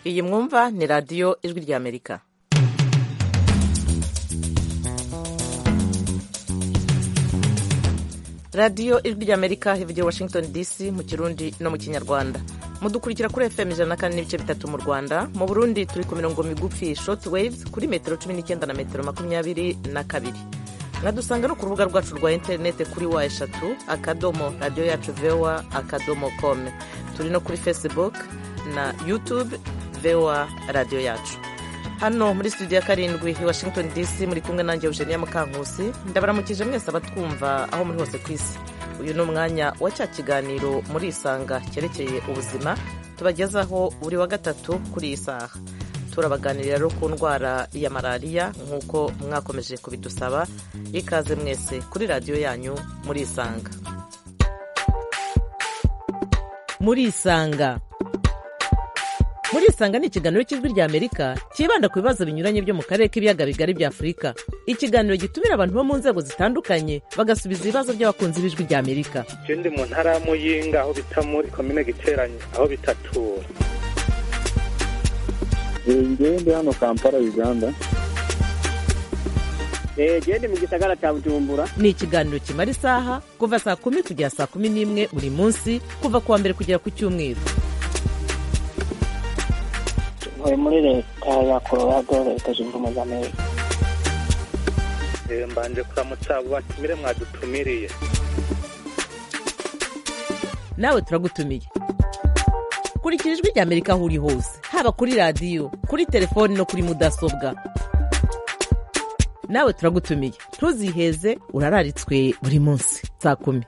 iyi mwumva ni radiyo ijwi ry'amerika radiyo ijwi ry'amerika ivugira washington dc mu kirundi no mu kinyarwanda mudukurikira kuri fm ijana na kane n'ibice bitatu mu rwanda mu burundi turi ku mirongo migufi short waves kuri metero cumi n'icyenda na metero makumyabiri na kabiri mwadusanga no ku rubuga rwacu rwa interinete kuri wa eshatu akadomo radiyo yacu vewa akadomo kome turi no kuri facebook na youtube vewa radiyo yacu hano muri studio ya karindwi i washington dc muri kumwe nanjye eugenia mukankusi ndabaramukije mwese abatwumva aho muri hose ku isi uyu ni umwanya wa cya kiganiro muri isanga cyerekeye ubuzima tubagezaho buri wa gatatu kuri iyi saha turabaganirira rero ku ndwara ya malariya nk'uko mwakomeje kubidusaba ikaze mwese kuri radiyo yanyu muri isanga muri isanga muri isanga ni ikiganiro cy'ijwi ry'amerika cyibanda ku bibazo binyuranye byo mu karere k'ibiyaga bigari bya afurika ikiganiro gitumira abantu bo mu nzego zitandukanye bagasubiza ibibazo by'abakunzi b'ijwi ry'amerika ikindi mu ntara ya muyinga aho bita muri komine giteranye aho bitatura ndi hano kampala uganda gende mu gisagara cya bujumbura ni ikiganiro kimara isaha kuva saa kumi kugera saa kumi n'imwe buri munsi kuva ku wa mbere kugera ku cyumweru ntuye muri leta ya colorado leta zunze ubumwe za amerika mbanje kuramutsa abo batumire mwadutumiriye nawe turagutumiye kurikira ijwi ry'amerika aho uri hose haba kuri radiyo kuri telefoni no kuri mudasobwa nawe turagutumiye ntuziheze urararitswe buri munsi saa kumi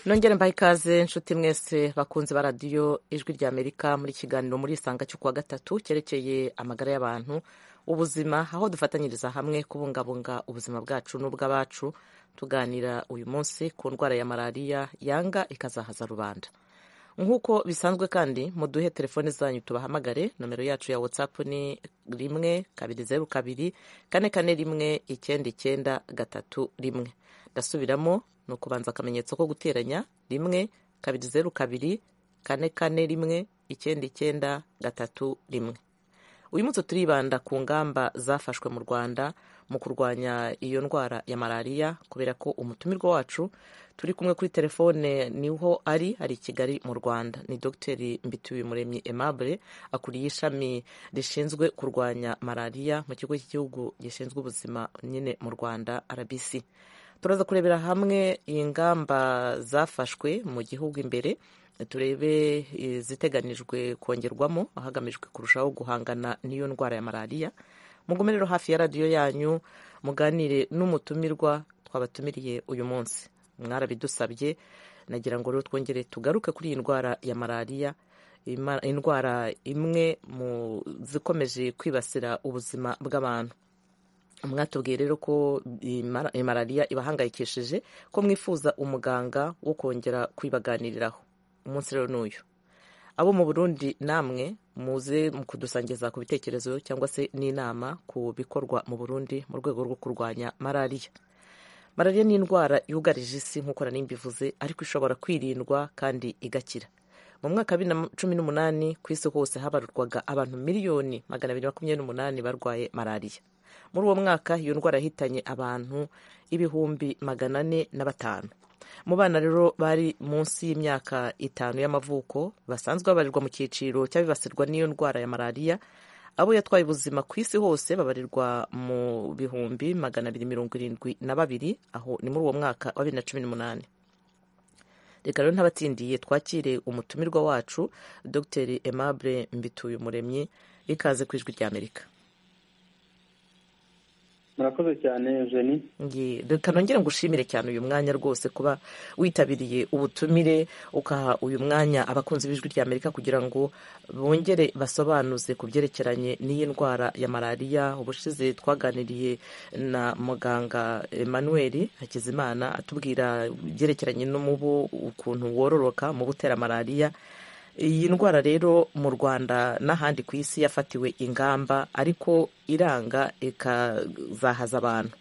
nongere mbaha ikaze inshuti mwese bakunze ba radiyo ijwi ry'amerika muri kiganiro muri isanga cyo kuwa gatatu cyerekeye amagara y'abantu ubuzima aho dufatanyiriza hamwe kubungabunga ubuzima bwacu n'ubw'abacu tuganira uyu munsi ku ndwara ya malariya yanga ikazahaza rubanda nk'uko bisanzwe kandi muduhe telefone zanyu tubahamagare nomero yacu ya whatsapp ni rimwe kabiri zeru kabiri kane kane rimwe icyenda icyenda gatatu rimwe ndasubiramo ni ukubanza akamenyetso ko guteranya rimwe kabiri zeru kabiri kane kane rimwe icyenda icyenda gatatu rimwe uyu munsi turibanda ku ngamba zafashwe mu rwanda mu kurwanya iyo ndwara ya malariya kubera ko umutumirwa wacu turi kumwe kuri telefone niho ari ari i kigali mu rwanda ni dogiteri mbituye muremyi aimable akuriye ishami rishinzwe kurwanya malariya mu kigo cy'igihugu gishinzwe ubuzima nyine mu rwanda rbc turaza kurebera hamwe ingamba zafashwe mu gihugu imbere turebe iziteganijwe kongerwamo hagamijwe kurushaho guhangana n'iyo ndwara ya malariya mugume rero hafi ya radiyo yanyu muganire n'umutumirwa twabatumiriye uyu munsi mwarabidusabye nagira ngo rero twongere tugaruke kuri iyi ndwara ya malariya indwara imwe mu zikomeje kwibasira ubuzima bw'abantu mwatubwiye rero ko malariya ibahangayikishije ko mwifuza umuganga wo kongera kuyibaganiriraho umunsi rero n'uyu abo mu burundi namwe muze mu kudusangiza ku bitekerezo cyangwa se n'inama ku bikorwa mu burundi mu rwego rwo kurwanya malariya malariya ni indwara yugarije isi nk'uko na nimbivuze ariko ishobora kwirindwa kandi igakira mu mwaka wa bibiri na cumi n'umunani ku isi hose habarurwaga abantu miliyoni magana abiri makumyabiri n'umunani barwaye malariya muri uwo mwaka iyo ndwara yahitanye abantu ibihumbi magana ane na batanu mu bana rero bari munsi y'imyaka itanu y'amavuko basanzwe babarirwa mu cyiciro cy'abibasirwa n'iyo ndwara ya malariya abo yatwaye ubuzima ku isi hose babarirwa mu bihumbi magana abiri mirongo irindwi na babiri aho ni muri uwo mwaka wa bibiri na cumi n'umunani reka rero ntabatsindiye twakire umutumirwa wacu dr aimable mbituye umuremyi ikaze ku ijwi ry'amerika murakoze cyane eugenie reka nongere ngushimire cyane uyu mwanya rwose kuba witabiriye ubutumire ukaha uyu mwanya abakunzi b'ijwi rya amerika kugira ngo bongere basobanuze ku byerekeranye n'iyi ndwara ya malariya ubushize twaganiriye na muganga emmanuel hakizimana atubwira ibyerekeranye n'umubu ukuntu wororoka mu butera malariya iyi ndwara rero mu rwanda n'ahandi ku isi yafatiwe ingamba ariko iranga ikazahaza abantu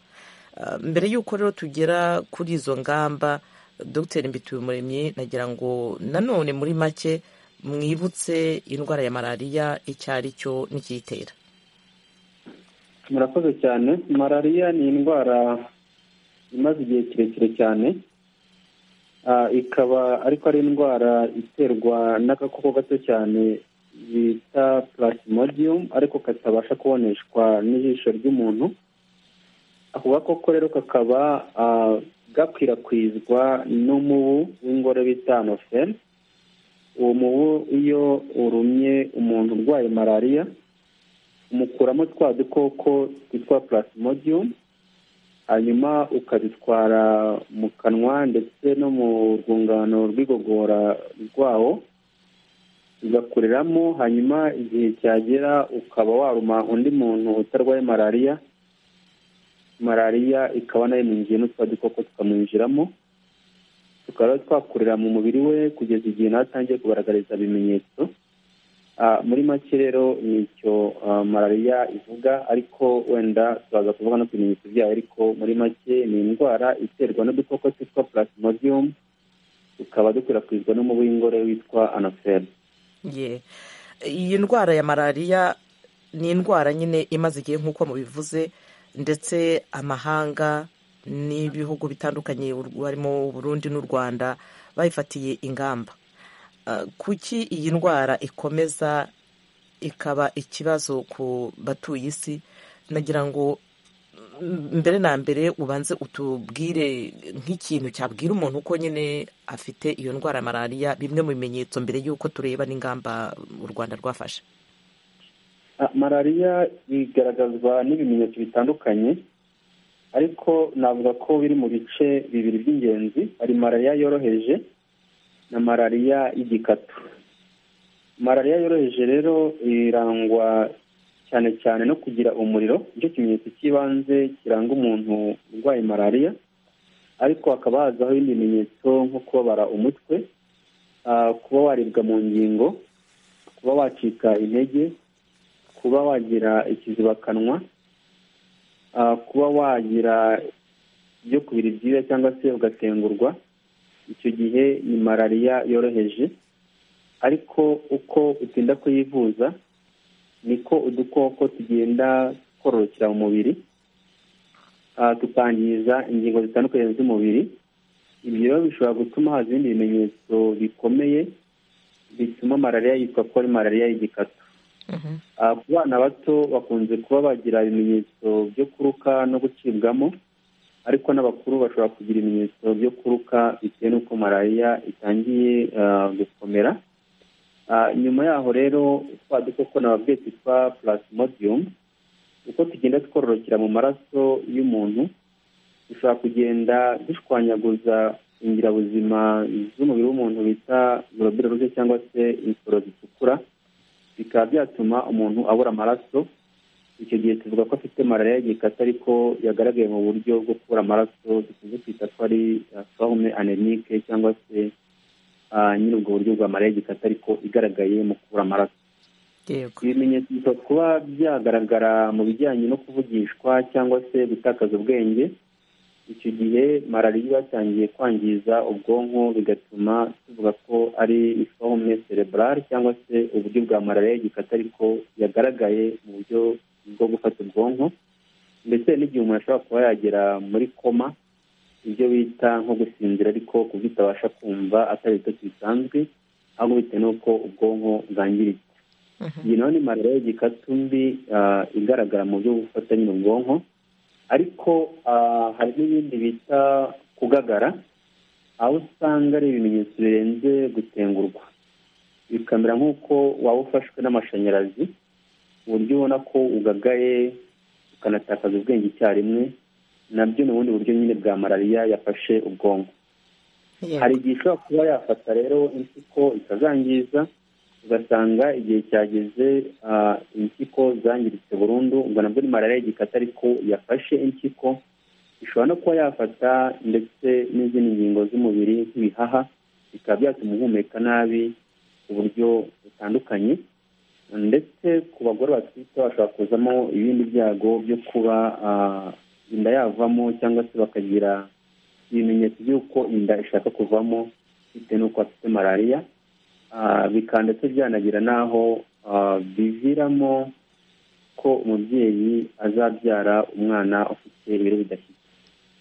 mbere y'uko rero tugera kuri izo ngamba dogiteri mbitubimuremyi nagira ngo nanone muri make mwibutse indwara ya malariya icyo ari cyo n'ikiyitera murakoze cyane malariya ni indwara imaze igihe kirekire cyane Ah, ikaba ariko ari indwara iterwa n'agakoko gato cyane bita plasmodium ariko katabasha kuboneshwa n'ijisho ry'umuntu ako gakoko rero kakaba ah, gakwirakwizwa n'umubu w'ingore bita anoferi uwo mubu iyo urumye umuntu urwaye malariya umukuramo twa dukoko twitwa plasmodium hanyuma ukabitwara mu kanwa ndetse no mu rwungano rw'igogora rwawo bigakuriramo hanyuma igihe cyagera ukaba waruma undi muntu utarwaye malariya malariya ikaba nayo yamwinjiye n'utwa dukoko tukamwinjiramo tukaba twakurira mu mubiri we kugeza igihe nawe atangiye kugaragariza ibimenyetso Ah, muri make rero ni icyo ah, malariya ivuga ariko wenda turaza kuvuga no ku bimenyetso byayo ariko muri make ni indwara iterwa n'udukoko twitwa plasmodium tukaba dukwirakwizwa n'umubu w'ingore witwa anoferi ye iyi ndwara ya malariya ni indwara nyine imaze igihe nk'uko mubivuze ndetse amahanga n'ibihugu bitandukanye u- harimo uburundi n'u rwanda bayifatiye ingamba Ah, kuki iyi ndwara ikomeza ikaba ikibazo ku batuye isi nagira ngo m- mbere na mbere ubanze utubwire nk'ikintu cyabwira umuntu uko nyine afite iyo ndwara ya malariya bimwe mu bimenyetso mbere y'uko tureba n'ingamba u rwanda rwafashe Ah, malariya igaragazwa n'ibimenyetso bitandukanye ariko navuga ko biri mu bice bibiri by'ingenzi hari malariya yoroheje na malariya y'igikatu malariya yoroheje rero irangwa cyane cyane no kugira umuriro nicyo kimenyetso cy'ibanze kiranga umuntu urwaye malariya ariko hakaba hazaho ibindi bimenyetso nko kubabara umutwe ah, kuba waribwa mu ngingo kuba wacika intege kuba wagira ikizibakanwa ah, kuba wagira ibyo kubira ibyuya cyangwa se ugatengurwa icyo gihe ni malariya yoroheje ariko uko utinda kuyivuza niko udukoko tugenda twororokera mu mubiri ah, tukangiza ingingo zitandukanye z'umubiri ibyo rero bishobora gutuma haza ibindi bimenyetso bikomeye bituma malariya yitwa ko ari malariya y'igikatu Ah, ku bana bato bakunze kuba bagira ibimenyetso byo kuruka no gucibwamo ariko n'abakuru bashobora kugira ibimenyetso byo kuruka bitewe n'uko malariya itangiye ah, gukomera Ah, nyuma yaho rero twa dukoko nababwiye twitwa plasmodium uko tugenda twororokera mu maraso y'umuntu dushobora kugenda dushwanyaguza ingirabuzima z'umubiri w'umuntu bita globule rouge cyangwa se insoro zitukura bikaba byatuma umuntu abura amaraso icyo gihe tuvuga ko afite malariya y'igikata ariko yagaragaye mu buryo bwo kubura amaraso dukunze kwita ko ari forme anemique cyangwa se ah, nyiri ubwo buryo bwa malariya y'igikata ariko igaragaye mu kubura amaraso yego ibimenyetso bishobora kuba byagaragara mu bijyanye no kuvugishwa cyangwa se gutakaza ubwenge icyo gihe malariya iba yatangiye kwangiza ubwonko bigatuma tuvuga ko ari forme cerebrale cyangwa se uburyo bwa malariya y'igikata ariko yagaragaye mu buryo bwo gufata ubwonko ndetse n'igihe umuntu ashobora kuba yagera muri koma ibyo bita nko gusinzira ariko ku buryo utabasha kumva atari ibitotsi bisanzwe ahubwo bitewe n'uko ubwonko bwangiritse iyi nayo ni malariya y'igikatu mbi ah, igaragara mu buryo bufata nyine ubwonko ariko ah, hari n'ibindi bita kugagara aho usanga ari ibimenyetso birenze gutengurwa bikamera nk'uko waba ufashwe n'amashanyarazi ku buryo ubona ko ugagaye ukanatakaza ubwenge icyarimwe nabyo ni ubundi buryo nyine bwa malariya yafashe ubwonko Yego. hari igihe ishobora kuba yafata rero impyiko ikazangiza ugasanga igihe cyageze ah, impyiko zangiritse burundu ubwo nabwo ni malariya y'igikata ariko yafashe impyiko ishobora no kuba yafata ndetse n'izindi ngingo z'umubiri nk'ibihaha bikaba byatuma uhumeka nabi ku buryo butandukanye ndetse ku bagore batwite bashobora kuzamo ibindi byago byo kuba ah, inda yavamo cyangwa se bakagira ibimenyetso by'uko inda ishaka kuvamo bitewe n'uko afite malariya ah, bikaba ndetse byanagira n'aho ah, biviramo ko umubyeyi azabyara umwana ufite ibiro bidashyitse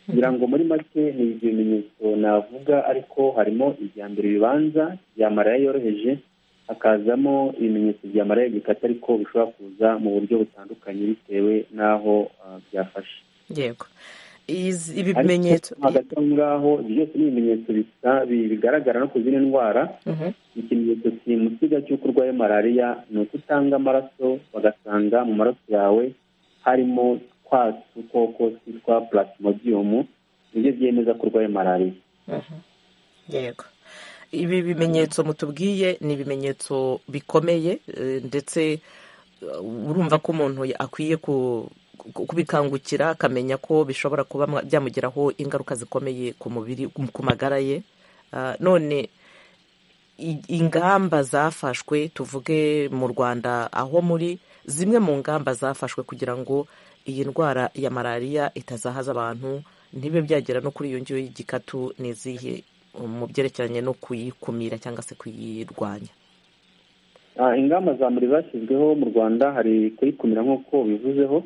kugira ngo muri make ni ibyo bimenyetso navuga ariko harimo ibya mbere bibanza bya maraya yoroheje hakazamo ibimenyetso bya maraya gikata ariko bishobora kuza mu buryo butandukanye bitewe n'aho ah, byafashe yego Izi- ibi Ariko bimenyetso hagati aho ngaho ibyo byose ni ibimenyetso bisa- bi- bigaragara no ku zindi ndwara Mhm. ikimenyetso simusiga cy'uko urwaye malariya ni uko utanga amaraso bagasanga mu maraso yawe harimo twa dukoko twitwa plasmodium nibyo byemeza ko urwaye malariya yego ibi bimenyetso mutubwiye ni ibimenyetso bikomeye eh, ndetse eh, urumva ko umuntu akwiye ku- ku- kubikangukira akamenya ko bishobora kuba mwa- byamugiraho ingaruka zikomeye ku mubiri ku magara ye Ah, none i- ingamba zafashwe tuvuge mu rwanda aho muri zimwe mu ngamba zafashwe kugira ngo iyi ndwara ya malariya itazahaza abantu ntibe byagera no kuri iyo ngiyo y'igikatu ni izihe mu byerekeranye no kuyikumira cyangwa se kuyirwanya Ah, ingamba za mbere zashyizweho mu rwanda hari kuyikumira nk'uko bivuzeho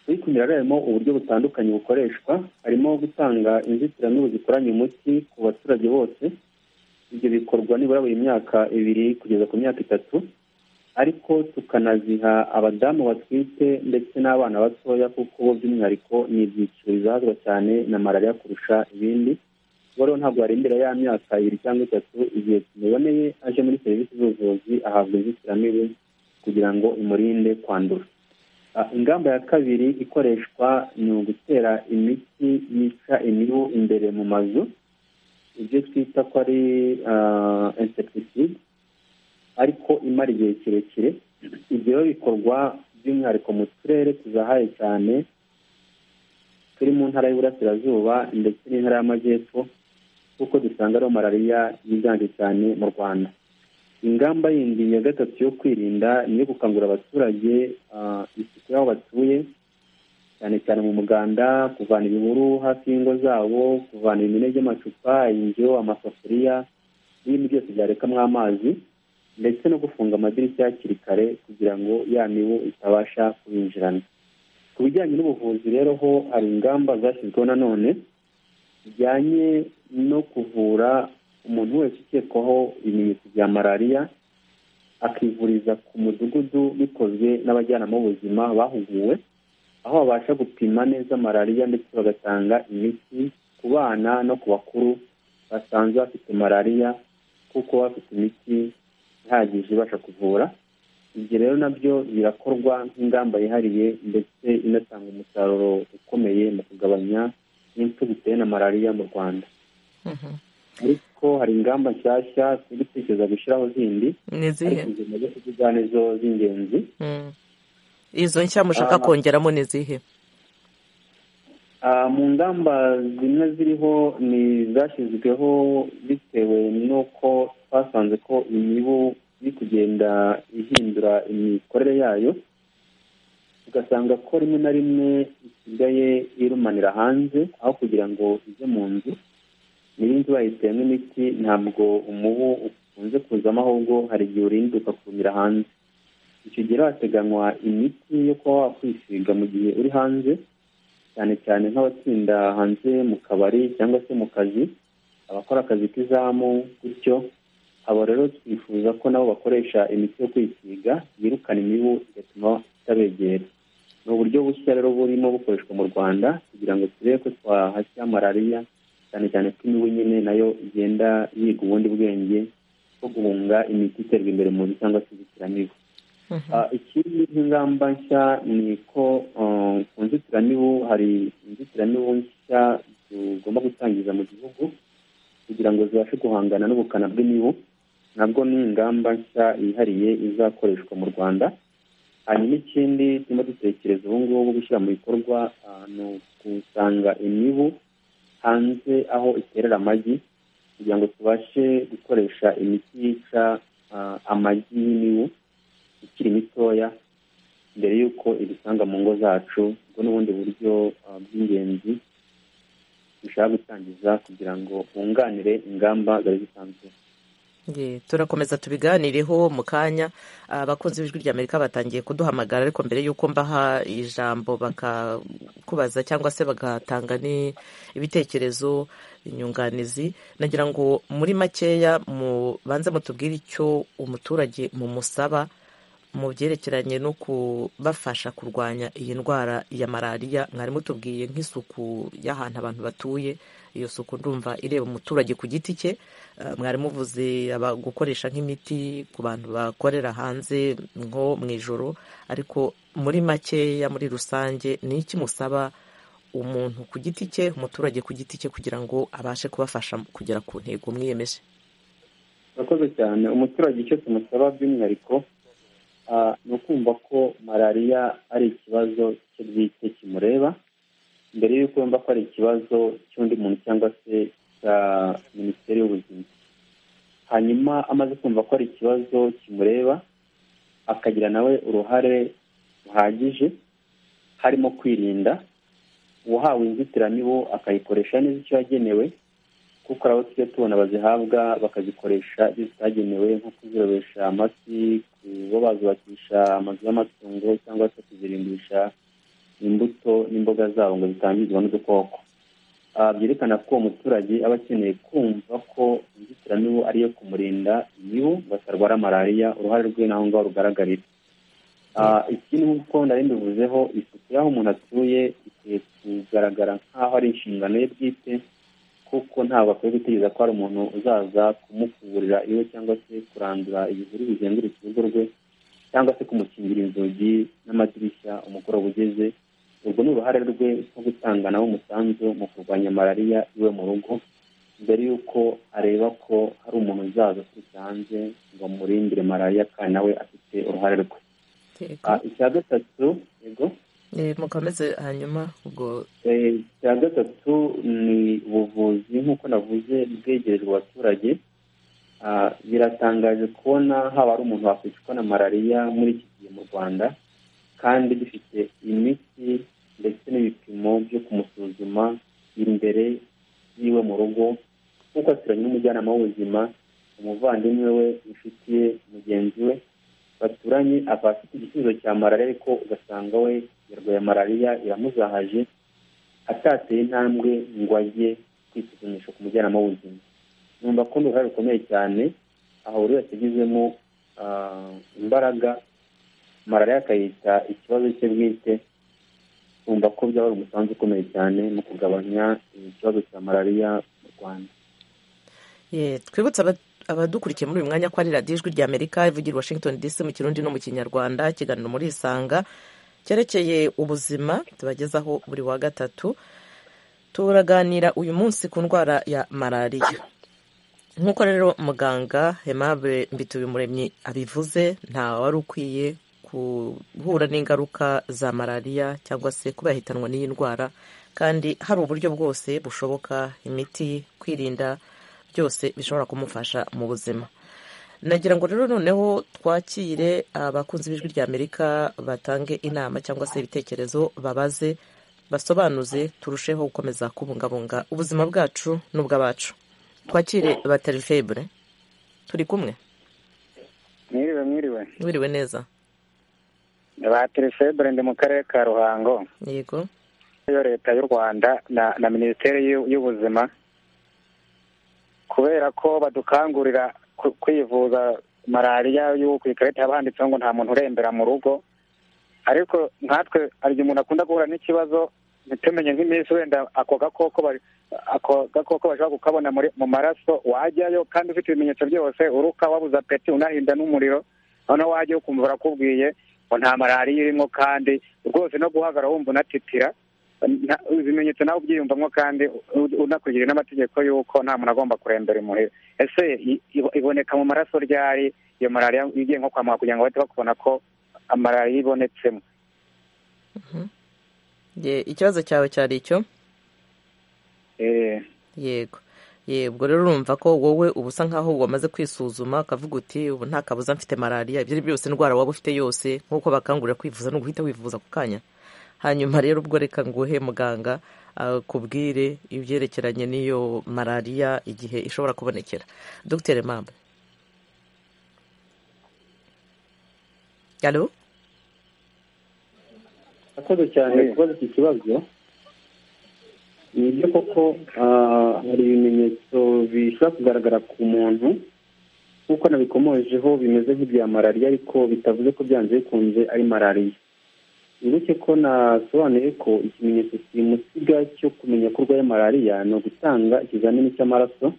kuyikumira rero harimo uburyo butandukanye bukoreshwa harimo gutanga inzitiramibu zikoranye umuti ku baturage bose ibyo bikorwa nibura buri myaka ibiri kugeza ku myaka itatu ariko tukanaziha abadamu batwite ndetse n'abana batoya kuko bo by'umwihariko ni ibyiciro bizahazwa cyane na malariya kurusha ibindi ubwo rero ntabwo yarembera ya myaka ibiri cyangwa itatu igihe kimuboneye aje muri serivisi z'ubuvuzi ahabwa inzitiramibu kugira ngo imurinde kwandura Ah, ingamba ya kabiri ikoreshwa ni ugutera imiti yica imibu imbere mu mazu ibyo twita ko ari insecticide ariko imara igihe kirekire ibyo rero bikorwa by'umwihariko mu turere tuzahaye cyane turi mu ntara y'uburasirazuba ndetse n'intara y'amajyepfo kuko dusanga ariho malariya yiganje cyane mu rwanda ingamba yindi ya gatatu yo kwirinda ni iyo gukangurira abaturage ah, isuku y'aho batuye cyane cyane mu muganda kuvana ibihuru hafi y'ingo zabo kuvana ibimene by'amacupa indyo amasafuriya n'ibindi byose byarekamo amazi ndetse no gufunga amadirishya hakiri kare kugira ngo ya mibu itabasha kubinjirana ku bijyanye n'ubuvuzi rero ho hari ingamba zashyizweho nanone bijyanye no kuvura umuntu wese ukekwaho ibimenyetso bya malariya akivuriza ku mudugudu bikozwe n'abajyanama b'ubuzima bahuguwe aho babasha gupima neza malariya ndetse bagatanga imiti ku bana no ku bakuru basanzwe bafite malariya kuko baba bafite imiti ihagije ibasha kuvura ibyo rero nabyo birakorwa nk'ingamba yihariye ndetse inatanga umusaruro ukomeye mu kugabanya impfu zitewe na malariya mu rwanda Mhm. ariko hari ingamba nshyashya turi gutekereza gushyiraho zindi ni izihe ariko izo nazo tuvuga nizo z'ingenzi Mm. izo nshya mushaka Ah. kongeramo ni izihe Ah, mu ngamba zimwe ziriho ni zashyizweho bitewe n'uko twasanze ko imibu iri kugenda ihindura imikorere yayo ugasanga ko rimwe na rimwe isigaye irumanira hanze aho kugira ngo ijye mu nzu niba inzu bayiteyemo imiti ntabwo umubu ukunze kuzamo ahubwo hari igihe urinduka kurumira hanze icyo gihe rero hateganywa imiti yo kuba wakwisiga mu gihe uri hanze cyane cyane nk'abatsinda hanze mu kabari cyangwa se mu kazi abakora akazi k'izamu gutyo abo rero twifuza ko nabo bakoresha imiti yo kwisiga yirukana imibu igatuma itabegera ni uburyo bushya rero burimo bukoreshwa mu rwanda kugira ngo turebe ko twahashya malariya cyane cyane ko imibu nyine nayo igenda yiga ubundi bwenge bwo guhunga imiti iterwa imbere mu nzu cyangwa se inzitiramibu Mhm. Ah, ikindi nk'ingamba nshya ni ko ah, ku nzitiramibu hari inzitiramibu nshya tugomba gutangiza mu gihugu kugira ngo zibashe guhangana n'ubukana bw'imibu nabwo ni ingamba nshya yihariye izakoreshwa mu rwanda hanyuma ikindi turimo dutekereza ubu ngubu gushyira mu bikorwa ah, ni ukusanga imibu hanze aho iterera amagi kugira ngo tubashe gukoresha imiti yica ah, amagi y'imibu ikiri mitoya mbere y'uko idusanga mu ngo zacu ubwo n'ubundi buryo ah, bw'ingenzi dushaka gutangiza kugira ngo bunganire ingamba zari zisanzwe Ye, turakomeza tubiganireho mu kanya abakunzi b'ijwi ry'amerika batangiye kuduhamagara ariko mbere y'uko mbaha ijambo bakakubaza cyangwa se bagatanga ni ibitekerezo inyunganizi nagira ngo muri makeya mubanze mutubwire icyo umuturage mumusaba mu byerekeranye no kubafasha kurwanya iyi ndwara ya malariya mwari mutubwiye nk'isuku y'ahantu abantu batuye iyo suku ndumva ireba umuturage ku giti cye mwari muvuze gukoresha nk'imiti ku bantu bakorera hanze nko mu ijoro ariko muri makeya muri rusange ni iki musaba umuntu ku giti cye umuturage ku giti cye kugira ngo abashe kubafasha kugera ku ntego mwiyemeje urakoze cyane umuturage icyo tumusaba by'umwihariko ni ukumva ko malariya ari ikibazo cye bwite kimureba mbere y'uko yumva ko ari ikibazo cy'undi muntu cyangwa se cya minisiteri y'ubuzima hanyuma amaze kumva ko ari ikibazo kimureba akagira nawe uruhare ruhagije harimo kwirinda uwahawe inzitiramibu akayikoresha neza icyo yagenewe kuko urabo tujya tubona bazihabwa bakazikoresha ibyo zitagenewe nko kuzirobesha amafi kuba bazubakisha amazu y'amatungo cyangwa se kuzirimbisha imbuto n'imboga zabo ngo zitangizwa n'udukoko byerekana ko uwo muturage aba akeneye kumva ko inzitiramibu ariyo kumurinda imibu ngo atarwara malariya uruhare rwe naho ngaho rugaragarira ikindi nk'uko nari mbivuzeho isuku y'aho umuntu atuye ikwiye kugaragara nk'aho ari inshingano ye bwite kuko ntabwo akwiye gutegereza ko hari umuntu uzaza kumukurira iwe cyangwa se kurandura ibihuru bizengurutse urugo rwe cyangwa se kumukingira inzugi n'amadirishya umugoroba ugeze urwo ni uruhare rwe nko gutanga nawe umusanzu mu kurwanya malariya iwe mu rugo mbere y'uko areba ko hari umuntu uzaza aturutse hanze ngo amurindire malariya kandi nawe afite uruhare rwe icya gatatu yego mukomeze hanyuma ubwo icya gatatu ni ubuvuzi nk'uko navuze bwegerejwe abaturage biratangaje kubona haba hari umuntu wakwicwa na malariya muri iki gihe mu rwanda kandi dufite imiti ndetse n'ibipimo byo kumusuzuma imbere yiwe mu rugo nk'uko aturanye n'umujyanama w'ubuzima umuvandimwe we inshuti ye mugenzi we baturanye aba afite igisubizo cya malariya ariko ugasanga we yarwaye malariya iramuzahaje atateye intambwe ngo ajye kwisuzumisha ku mujyanama w'ubuzima numva ko ni uruhare rukomeye cyane aho buri wese agizemo imbaraga malariya akayita ikibazo cye bwite kumva ko byaba ari umusanzu ukomeye cyane mu kugabanya ikibazo cya malariya mu rwanda twibutse abadukurikiye muri uyu mwanya ko ari radiyo ijwi rya amerika ivugira washington dc mu kirundi no mu kinyarwanda ikiganiro muri isanga cyerekeye ubuzima tubagezaho buri wa gatatu turaganira uyu munsi ku ndwara ya malariya nk'uko rero muganga Aimable mbitubimuremyi abivuze nta wari ukwiye guhura n'ingaruka za malariya cyangwa se kuba yahitanwa n'iyi ndwara kandi hari uburyo bwose bushoboka imiti kwirinda byose bishobora kumufasha mu buzima nagira ngo rero noneho twakire abakunzi b'ijwi rya amerika batange inama cyangwa se ibitekerezo babaze basobanuze turusheho gukomeza kubungabunga ubuzima bwacu n'ubw'abacu twakire batarifebure turi kumwe mwiriwe mwiriwe wiriwe neza batarifebure ndi mu karere ka ruhango yego iyo leta y'u rwanda na minisiteri y'ubuzima kubera ko badukangurira kwivuza malariya y'uwo ku ikarita haba handitseho ngo nta muntu urembera mu rugo ariko nkatwe hari igihe umuntu akunda guhura n'ikibazo ntitumenye nk'iminsi wenda ako gakoko ako gakoko bashobora kukabona mu maraso wajyayo kandi ufite ibimenyetso byose uruka wabuze apeti unahinda n'umuriro noneho wajyayo ukumva barakubwiye ngo nta malariya irimo kandi rwose no guhagarara wumva unatitira ibimenyetso nawe ubyiyumvamo kandi unakurikije n'amategeko y'uko nta muntu agomba kurembera imuhira ese iboneka mu maraso ryari iyo malariya igiye nko kwa muganga kugira ngo bahite bakubona ko malariya ibonetsemo ikibazo cyawe cyari icyo yego yego rero urumva ko wowe uba usa nk'aho wamaze kwisuzuma ukavuga uti ubu nta kabuza mfite malariya ibyo ari byose indwara waba ufite yose nk'uko bakangurira kwivuza ni uguhita wivuza ako kanya hanyuma rero ubwo reka nguhe muganga akubwire ibyerekeranye n'iyo malariya igihe ishobora kubonekera dogiteri mpamvu alo akoze cyane kubaza iki kibazo ni ibyo koko ah, hari ibimenyetso bishobora kugaragara ku muntu nk'uko nabikomojeho bimeze nk'ibya malariya ariko bitavuze ko byanze bikunze ari malariya wibuke ko nasobanuye ko ikimenyetso kimusiga cyo kumenya ko urwaye malariya ni ugutanga ikizamini cy'amaraso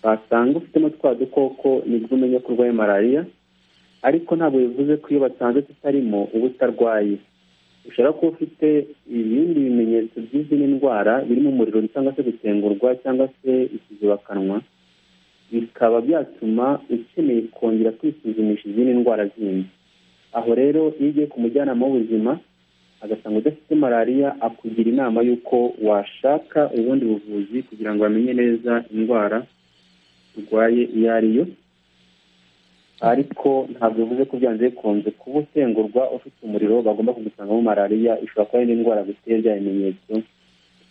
basanga ufitemo twa dukoko nibwo umenya ko urwaye malariya ariko ntabwo bivuze ko iyo basanze tutarimo uba utarwaye ushobora kuba ufite ibindi bimenyetso by'izindi ndwara birimo umuriro cyangwa se gutengurwa cyangwa se ikizibakanwa bikaba byatuma ukeneye kongera kwisuzumisha izindi ndwara zindi aho rero iyo ugiye ku mujyanama w'ubuzima agasanga udafite malariya akugira inama y'uko washaka ubundi buvuzi kugira ngo bamenye neza indwara urwaye iyo ari yo ariko ntabwo bivuze ko byanze bikunze kuba usengurwa ufite umuriro bagomba kugusangamo malariya ishobora kuba ari indi ndwara guteye bya bimenyetso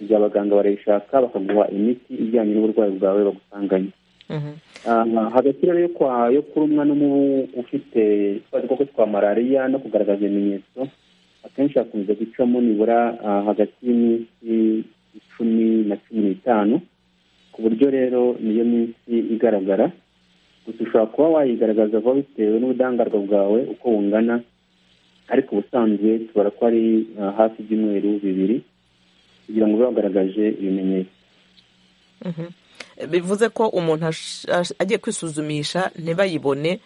ibyo abaganga barayishaka bakaguha imiti ijyanye n'uburwayi bwawe bagusanganye Mhm. Ah, hagati rero yo kwa yo kurumwa n'umubu ufite twa dukoko twa malariya no kugaragaza ibimenyetso akenshi hakunze gucamo nibura ah, hagati y'iminsi icumi na cumi n'itanu ku buryo rero niyo minsi igaragara gusa ushobora kuba wayigaragaza vuba bitewe n'ubudahangarwa bwawe uko bungana ariko ubusanzwe tubara ko ari ah, hafi ibyumweru bibiri kugira ngo ube wagaragaje ibimenyetso bivuze ko umuntu ash- ash- agiye kwisuzumisha ntibayibone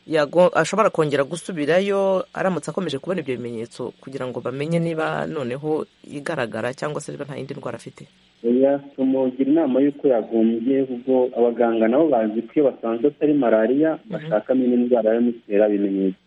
yago- ashobora kongera gusubirayo aramutse akomeje kubona ibyo bimenyetso kugira ngo bamenye niba noneho igaragara cyangwa se niba nta yindi ndwara afite oya tumugira inama y'uko yagombye ubwo abaganga nabo bazi ko iyo basanze atari malariya bashakamo indi ndwara yamutera ibimenyetso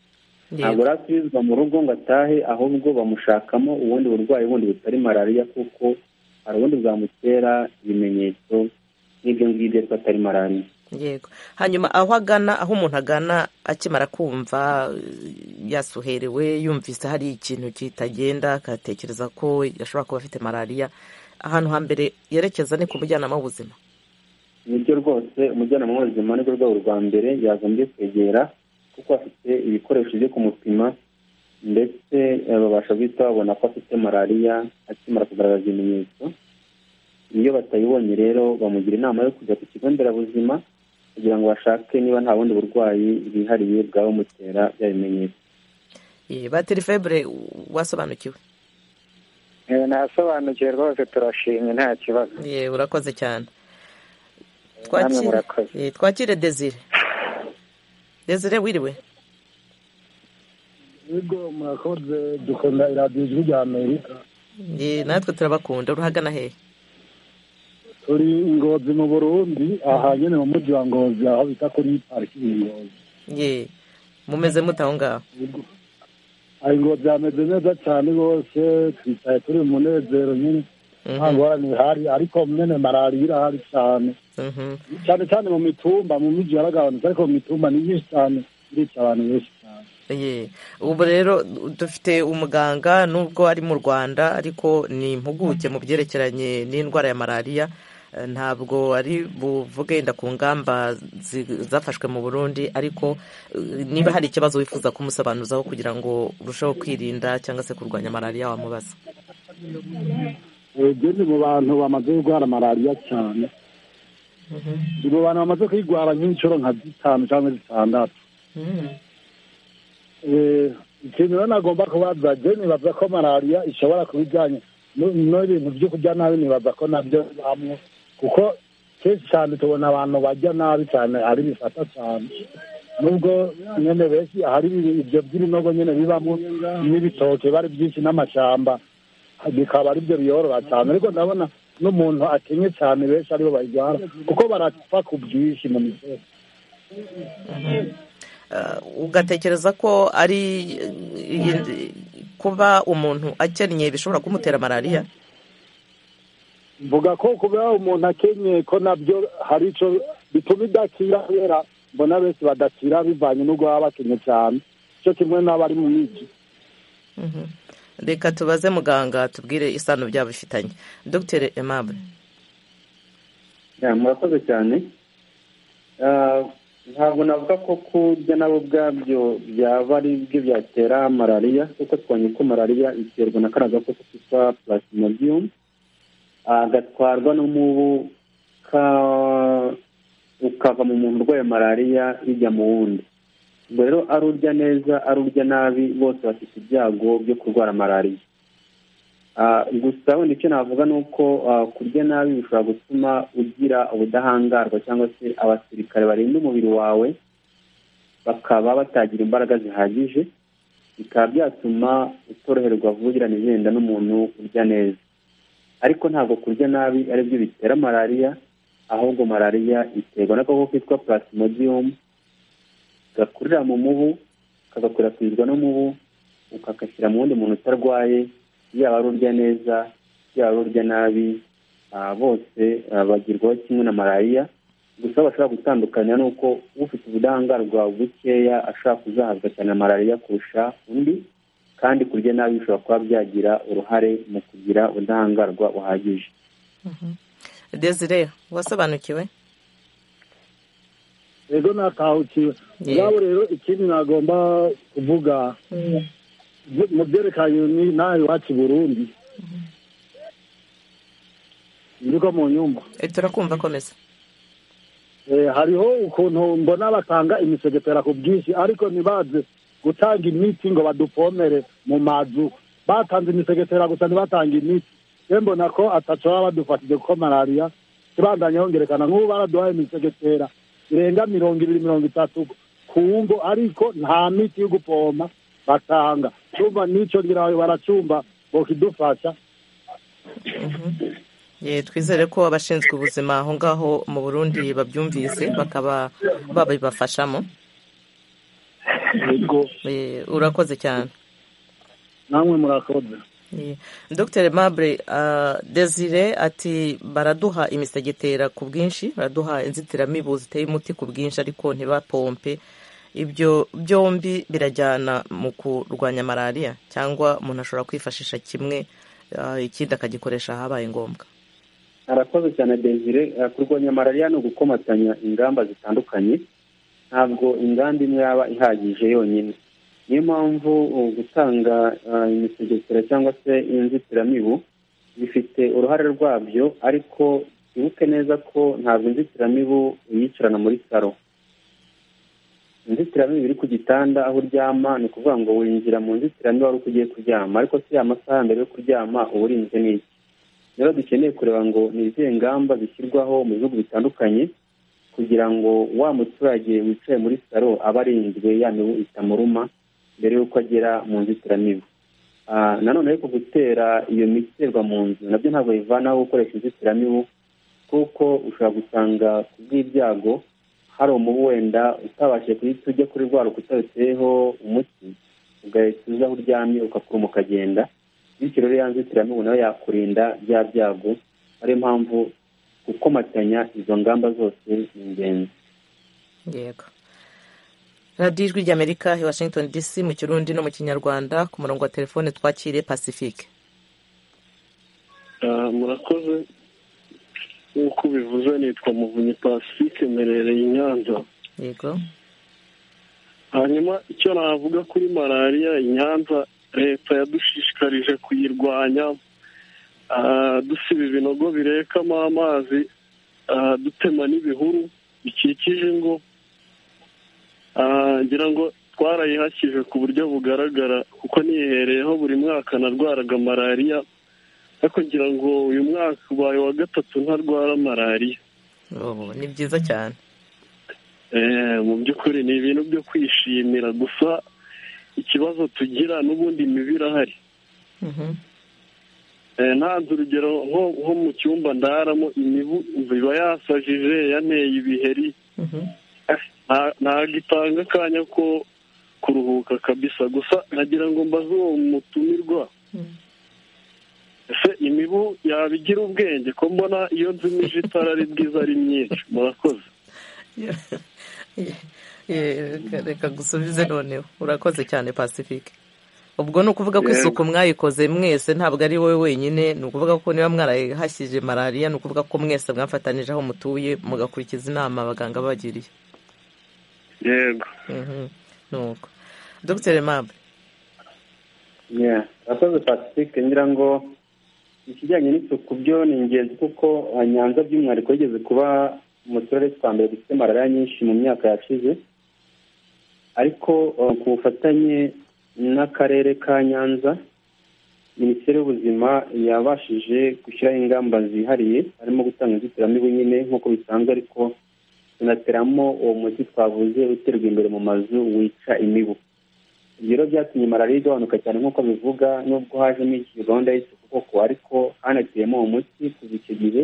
ntabwo Yego. rasubizwa mu rugo ngo atahe ahubwo bamushakamo ubundi burwayi bundi butari malariya kuko hari ubundi bwamutera ibimenyetso nk'ibyo ngibyo ariko atari malariya yego hanyuma aho agana aho umuntu agana akimara kumva eh, yasuherewe yumvise hari ikintu kitagenda akatekereza ko ashobora kuba afite malariya ahantu hambere yerekeza ni ku mujyanama w'ubuzima nibyo rwose umujyanama w'ubuzima nibwo rwego rwa mbere yagombye kwegera kuko afite ibikoresho byo kumupima ndetse eh, babasha guhita babona ko afite malariya akimara kugaragaza ibimenyetso iyo batayibonye rero bamugira inama yo kujya ku kigo nderabuzima kugira ngo bashake niba nta bundi burwayi bwihariye bwaba bumutera bya bimenyetso Eh, batiri febure u- wasobanukiwe nasobanukiwe rwose turashimye nta kibazo Ye, urakoze cyane namwe twakire murakoze ye, twakire desire desire wiriwe yego murakoze dukunda iradiyo ijwi rya amerika Ye, natwe turabakunda urahagana hehe turi ingozi mu burundi aha nyine mu mujyi wa ngozi aho bita kuri pariki ngozi ye mumeze mute aho ngaho aha ingozi hameze neza cyane rwose twicaye turi mu munezero nyine Mhm, nta ngorane ihari ariko mwene malariya irahari cyane mhm. cyane cyane mu mitumba mu mujyi yaragabanutse ariko mu mitumba ni nyinshi cyane irica abantu benshi cyane Ye, ubu rero dufite umuganga nubwo ari mu rwanda ariko ni impuguke mu byerekeranye n'indwara ya malariya Eh, ntabwo ari buvuge yenda ku ngamba zi- zafashwe mu burundi ariko eh, niba hari ikibazo wifuza kumusobanuzaho kugira ngo urusheho kwirinda cyangwa se kurwanya malariya wamubaza egeni mu bantu bamaze kurwara malariya cyane ni mu bantu bamaze kuyirwara nk'inshuro nka zitanu cyangwa zitandatu Eh, ikintu rero nagomba kubaza je nibaza ko malariya ishobora kuba ijyanye nu- n'ibintu byo kurya nabi nibaza ko nabyo hamwe kuko kenshi cyane tubona abantu barya nabi cyane ari bifata cyane nubwo nyene benshi hari ibi- ivyo by'ibinogo nyene bibamo n'ibitoke bari byinshi n'amashamba bikaba aribyo biyorora cyane ariko ndabona n'umuntu akenye cyane benshi aribo bayirwara kuko barapfa ku bwinshi mu misozi Eh, ugatekereza ko ari iyi- kuba umuntu akennye bishobora kumutera malariya mvuga ko kuba umuntu akenyeye ko nabyo hari icyo bituma idakira kubera mbona benshi badakira bivanye n'ubwo baba bakenye cyane cyo kimwe n'abari mu migi Mhm. reka tubaze muganga tubwire isano byabo bifitanye dr aimable Ya, murakoze cyane Ah, ntabwo navuga ko kurya nabo ubwabyo byaba ari byo byatera malariya kuko twabonye ko malariya iterwa na kariya gakoko kitwa purasimodiyumu gatwarwa n'umubu ukava mu muntu urwaye malariya bijya mu wundi ubwo rero ari urya neza ari urya nabi bose bafite ibyago byo kurwara malariya gusa wenda icyo navuga ni uko kurya nabi bishobora gutuma ugira ubudahangarwa cyangwa se abasirikare barinda umubiri wawe bakaba batagira imbaraga zihagije bikaba byatuma utoroherwa vuba igenda n'umuntu urya neza ariko ntabwo kurya nabi aribyo bitera malariya ahubwo malariya iterwa n'agakoko kitwa purasimodiyumu gakurira mu mubu kagakwirakwizwa n'umubu ukagashyira mu wundi muntu utarwaye yaba ari urya neza yaba ari urya nabi bose bagirwaho kimwe na malariya gusa bashobora gutandukanya ni uko ufite ubudahangarwa bukeya ashobora kuzahazwa cyane na malariya kurusha undi kandi kurya nabi bishobora kuba byagira uruhare mu kugira ubudahangarwa buhagije desire wasobanukiwe rero natahukiwe ubwabo rero ikindi nagomba kuvuga mu byerekanye n'aha iwacu i burundi niko mu nyumba turakumva komeza hariho ukuntu mbona batanga imisegepera ku bwinshi ariko ntibaze gutanga imiti ngo badupomere mu mazu batanze imisegepera gusa ntibatanga imiti rero mbona ko atatu baba badufatije kuko malariya tibandanye hongerekana nk'ubu baraduhaye imisegepera birenga mirongo ibiri mirongo itatu ku ngo ariko nta miti yo gupompa batanga cyumba n'icyo ngira baracumba ngo kidufasha twizere ko abashinzwe ubuzima aho ngaho mu burundi babyumvise bakaba babibafashamo urakoze cyane namwe murakoze dr mabure desire ati baraduha imisegetera ku bwinshi baraduha inzitiramibu ziteye umuti ku bwinshi ariko ntibapompe ibyo byombi birajyana mu kurwanya malariya cyangwa umuntu ashobora kwifashisha kimwe ikindi akagikoresha ahabaye ngombwa harakoze cyane desire kurwanya malariya ni ugukomatanya ingamba zitandukanye ntabwo ingamba imwe yaba ihagije yonyine niyo mpamvu gutanga imisegekera cyangwa se inzitiramibu bifite uruhare rwabyo ariko twibuke neza ko ntabwo inzitiramibu uyicarana muri saro inzitiramibu iri ku gitanda aho uryama ni ukuvuga ngo winjira mu nzitiramibu wari uko ugiye kuryama ariko si amasaha mbere yo kuryama uba urinzwe n'iki rero dukeneye kureba ngo ni izihe ngamba zishyirwaho mu bihugu bitandukanye kugira ngo wa muturage wicaye muri saro aba arinzwe ya mibu itamuruma mbere y'uko agera mu nzitiramibu nanone ariko gutera iyo miti iterwa mu nzu nabyo ntabwo bivanaho gukoresha inzitiramibu kuko ushobora gusanga ku bw'ibyago hari umubu wenda utabashije guhita ujya kuri rwa rukuta ruteyeho umuti ugahita uza aho uryamye ukakuruma ukagenda bityo rero ya nzitiramibu nayo yakurinda bya byago ariyo mpamvu gukomatanya izo ngamba zose ni ingenzi yego radiyo ijwi ry'amerika i washington dc mu kirundi no mu kinyarwanda ku murongo wa telefone twakire pacifique murakoze nk'uko ubivuze nitwa muvunyi pacifique mberereye i nyanza yego hanyuma icyo navuga kuri malariya i nyanza leta yadushishikarije kuyirwanya dusiba ibinogo birekamo amazi dutema n'ibihuru bikikije ingo ngira ngo twarayihakije ku buryo bugaragara kuko nihereyeho buri mwaka narwaraga malariya ariko ngira ngo uyu mwaka ubaye wa gatatu ntarwara malariya ni byiza cyane mu by'ukuri ni ibintu byo kwishimira gusa ikibazo tugira n'ubundi mibi irahari ntanze urugero nko mu cyumba ndaramo imibu iba yasajije yaneye ibiheri ntabwo itanga akanya ko kuruhuka kabisa gusa nagira ngo mbaze uwo mutumirwa ese imibu yabigira ubwenge ko mbona iyo nzimije itara ari bwiza ari myinshi murakoze reka gusubize noneho urakoze cyane pacifique ubwo ni ukuvuga ko isuku mwayikoze mwese ntabwo ari wowe wenyine ni ukuvuga ko niba mwarahashyije malariya ni ukuvuga ko mwese mwafatanije aho mutuye mugakurikiza inama abaganga babagiriye yego nuko dogiteri mabe abakozi pacifique ngira ngo ikijyanye n'isuku byo ni ingenzi kuko nyanza by'umwihariko yigeze kuba mu turere twa mbere dufite malariya nyinshi mu myaka yashize ariko ku bufatanye n'akarere ka nyanza minisiteri y'ubuzima yabashije gushyiraho ingamba zihariye harimo gutanga inzitiramibu nyine nk'uko bisanzwe ariko tunateramo uwo muti twavuze uterwa imbere mu mazu wica imibu ibyo rero byatumye malariya igabanuka cyane nk'uko bivuga nubwo hajemo iyi gahunda y'isuku koko ariko hanateyemo uwo muti kuva icyo gihe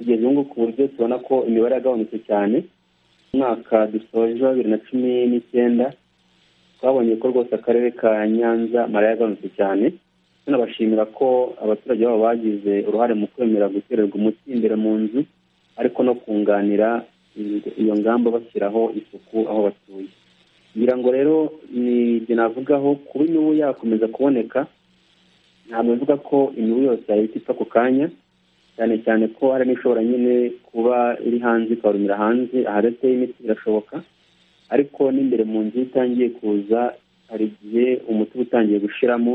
kugeza ubu ngubu ku buryo tubona ko imibare yagabanutse cyane mu mwaka dusoje wa bibiri na cumi n'icyenda twabonye ko rwose akarere ka nyanza malariya yagabanutse cyane tunabashimira ko abaturage babo bagize uruhare mu kwemera gutererwa umuti imbere mu nzu ariko no kunganira iyo ngamba bashyiraho isuku aho batuye ngira ngo rero ni ibyo navugaho kuba imibu yakomeza kuboneka ntabwo bivuga ko imibu yose yahita ipfa ako kanya cyane cyane ko hari n'ishobora nyine kuba iri hanze ikarumira hanze ahadateye imiti birashoboka ariko n'imbere mu nzu itangiye kuza hari igihe umuti uba utangiye gushiramo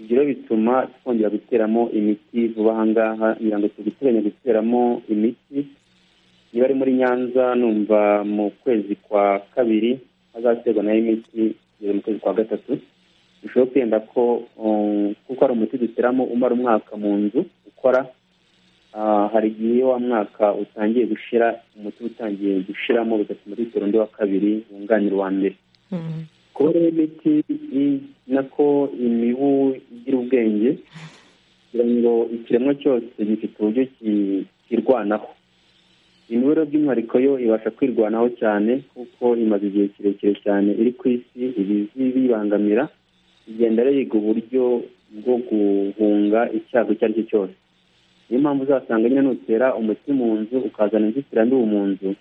ibyo rero bituma twongera guteramo imiti vuba aha ngaha ngira ngo tubiteganya guteramo imiti niba ari muri nyanza numva mu kwezi kwa kabiri hazaterwa nayo imiti kugeza mu kwezi kwa gatatu bishobora kwenda ko kuko hari umuti duteramo umara umwaka mu nzu ukora hari igihe wa mwaka utangiye gushira umuti utangiye gushiramo bigatuma dutera undi wa kabiri wunganira uwa mbere kuba rero imiti nako imibu igira ubwenge kugira ngo ikiremwa cyose gifite uburyo kirwanaho imibare by'umwihariko yo ibasha kwirwanaho cyane kuko imaze igihe kirekire cyane iri ku isi ibizi bibangamira igenda yiga uburyo bwo guhunga icyago icyo ari cyo cyose niyo mpamvu uzasanga nyine nutera umuti mu nzu ukazana inzitiramibu mu nzu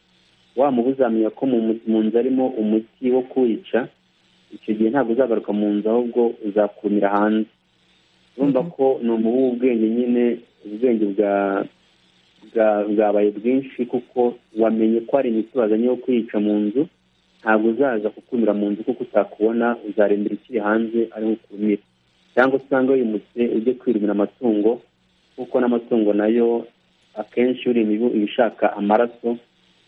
wa mubu uzamenya ko mu nzu arimo umuti wo kuwica icyo gihe ntabwo uzagaruka mu nzu ahubwo uzakumira hanze urumva ko ni umubu w'ubwenge nyine ubwenge bwa bwabaye bwinshi kuko wamenye ko hari imiti wazanye yo kwica mu nzu ntabwo uzaza kukumira mu nzu kuko utakubona uzarembera ikiri hanze ariho ukumira cyangwa usanga wimutse ujye kwirumira amatungo kuko n'amatungo nayo akenshi uri imibu iba ishaka amaraso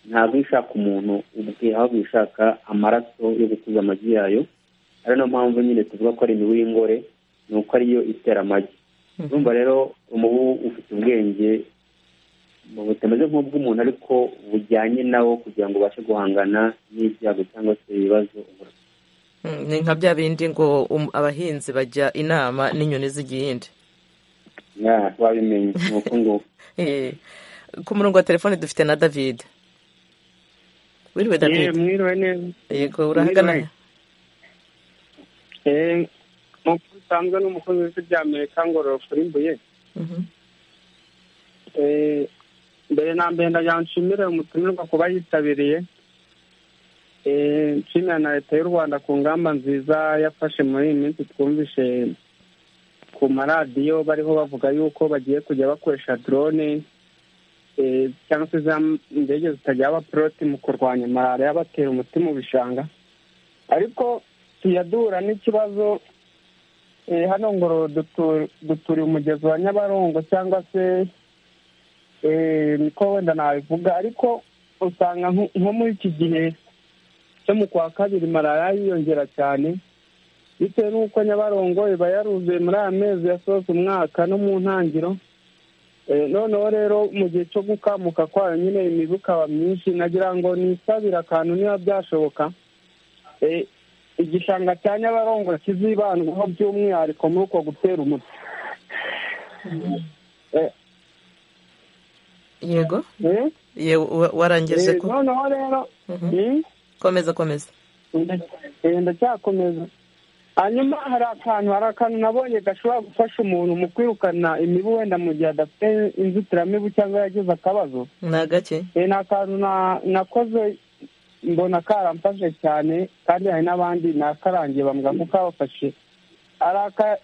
ntabwo ishaka umuntu ubwe ahubwo ishaka amaraso yo gukuza amagi yayo ari nayo mpamvu nyine tuvuga ko ari imibu y'ingore ni uko ariyo itera amagi urumva rero umubu ufite ubwenge butameze nk'ubw'umuntu ariko bujyanye nawo kugira ngo ubashe guhangana n'ibyago cyangwa se ibibazo ni nka bya bindi ngo abahinzi bajya inama n'inyoni z'igihinde wabimenye ni uko nguko ku murongo wa telefone dufite na david wiriwe david mwiriwe neza yego urahagana nk'uko bisanzwe n'umukozi w'ibyamerika ngororero kuri mbuye mbere na mbere ndagira nshimire umutumirwa kuba yitabiriye nshimira na leta y'u rwanda ku ngamba nziza yafashe muri iyi minsi twumvishe ku maradiyo bariho bavuga yuko bagiye kujya bakoresha dorone cyangwa se za ndege zitagira abaporoti mu kurwanya malariya batera umuti mu bishanga ariko tuyadura n'ikibazo hano ngororo duturiye umugezi wa nyabarongo cyangwa se niko wenda nabivuga ariko usanga nko muri iki gihe cyo mu kwa kabiri malariya yiyongera cyane bitewe n'uko nyabarongo iba yaruzuye muri aya mezi yasoza umwaka no mu ntangiro noneho rero mu gihe cyo gukamuka kwayo nyine imibu ikaba myinshi nagira ngo nisabire akantu niba byashoboka igishanga cya nyabarongo kizibandwaho by'umwihariko muri uko gutera umuti yego warangije ko noneho rero komeza komeza ndacyakomeza hanyuma hari akantu hari akantu nabonye gashobora gufasha umuntu mu kwirukana imibu wenda mu gihe adafite inzitiramibu cyangwa yagize akabazo ni agake ni akantu nakoze mbona karamfashe cyane kandi hari n'abandi nakarangiye bambwira ko kabafashe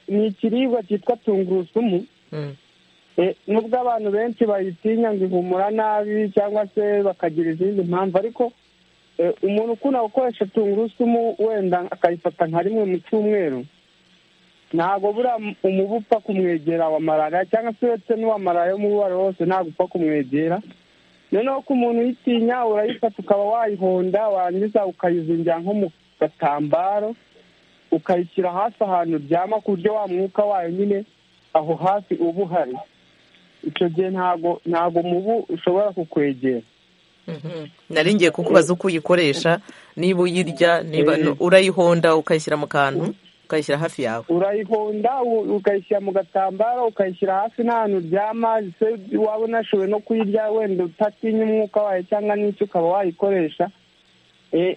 ni ikiribwa cyitwa tungurusumu nubwo abantu benshi bayitinya ngo ihumura nabi cyangwa se bakagira izindi mpamvu ariko umuntu ukunda gukoresha tungurusumu wenda akayifata nka rimwe mu cyumweru ntabwo buriya umubu upfa kumwegera wa malariya cyangwa se uretse n'uwa malariya wo uwo ari wo wose ntabwo upfa kumwegera noneho ko umuntu uyitinya urayifata ukaba wayihonda warangiza ukayizingira nko mu gatambaro ukayishyira hasi ahantu uryama ku buryo wa mwuka wayo nyine aho hasi uba uhari icyo gihe ntabwo ntabwo umubu ushobora kukwegera nari ngiye kukubaza uko uyikoresha niba uyirya niba urayihonda ukayishyira mu kantu ukayishyira hafi yawe urayihonda ukayishyira mu gatambaro ukayishyira hasi n'ahantu uryama waba unashoboye no kuyirya wenda utatinya umwuka wayo cyangwa n'icyo ukaba wayikoresha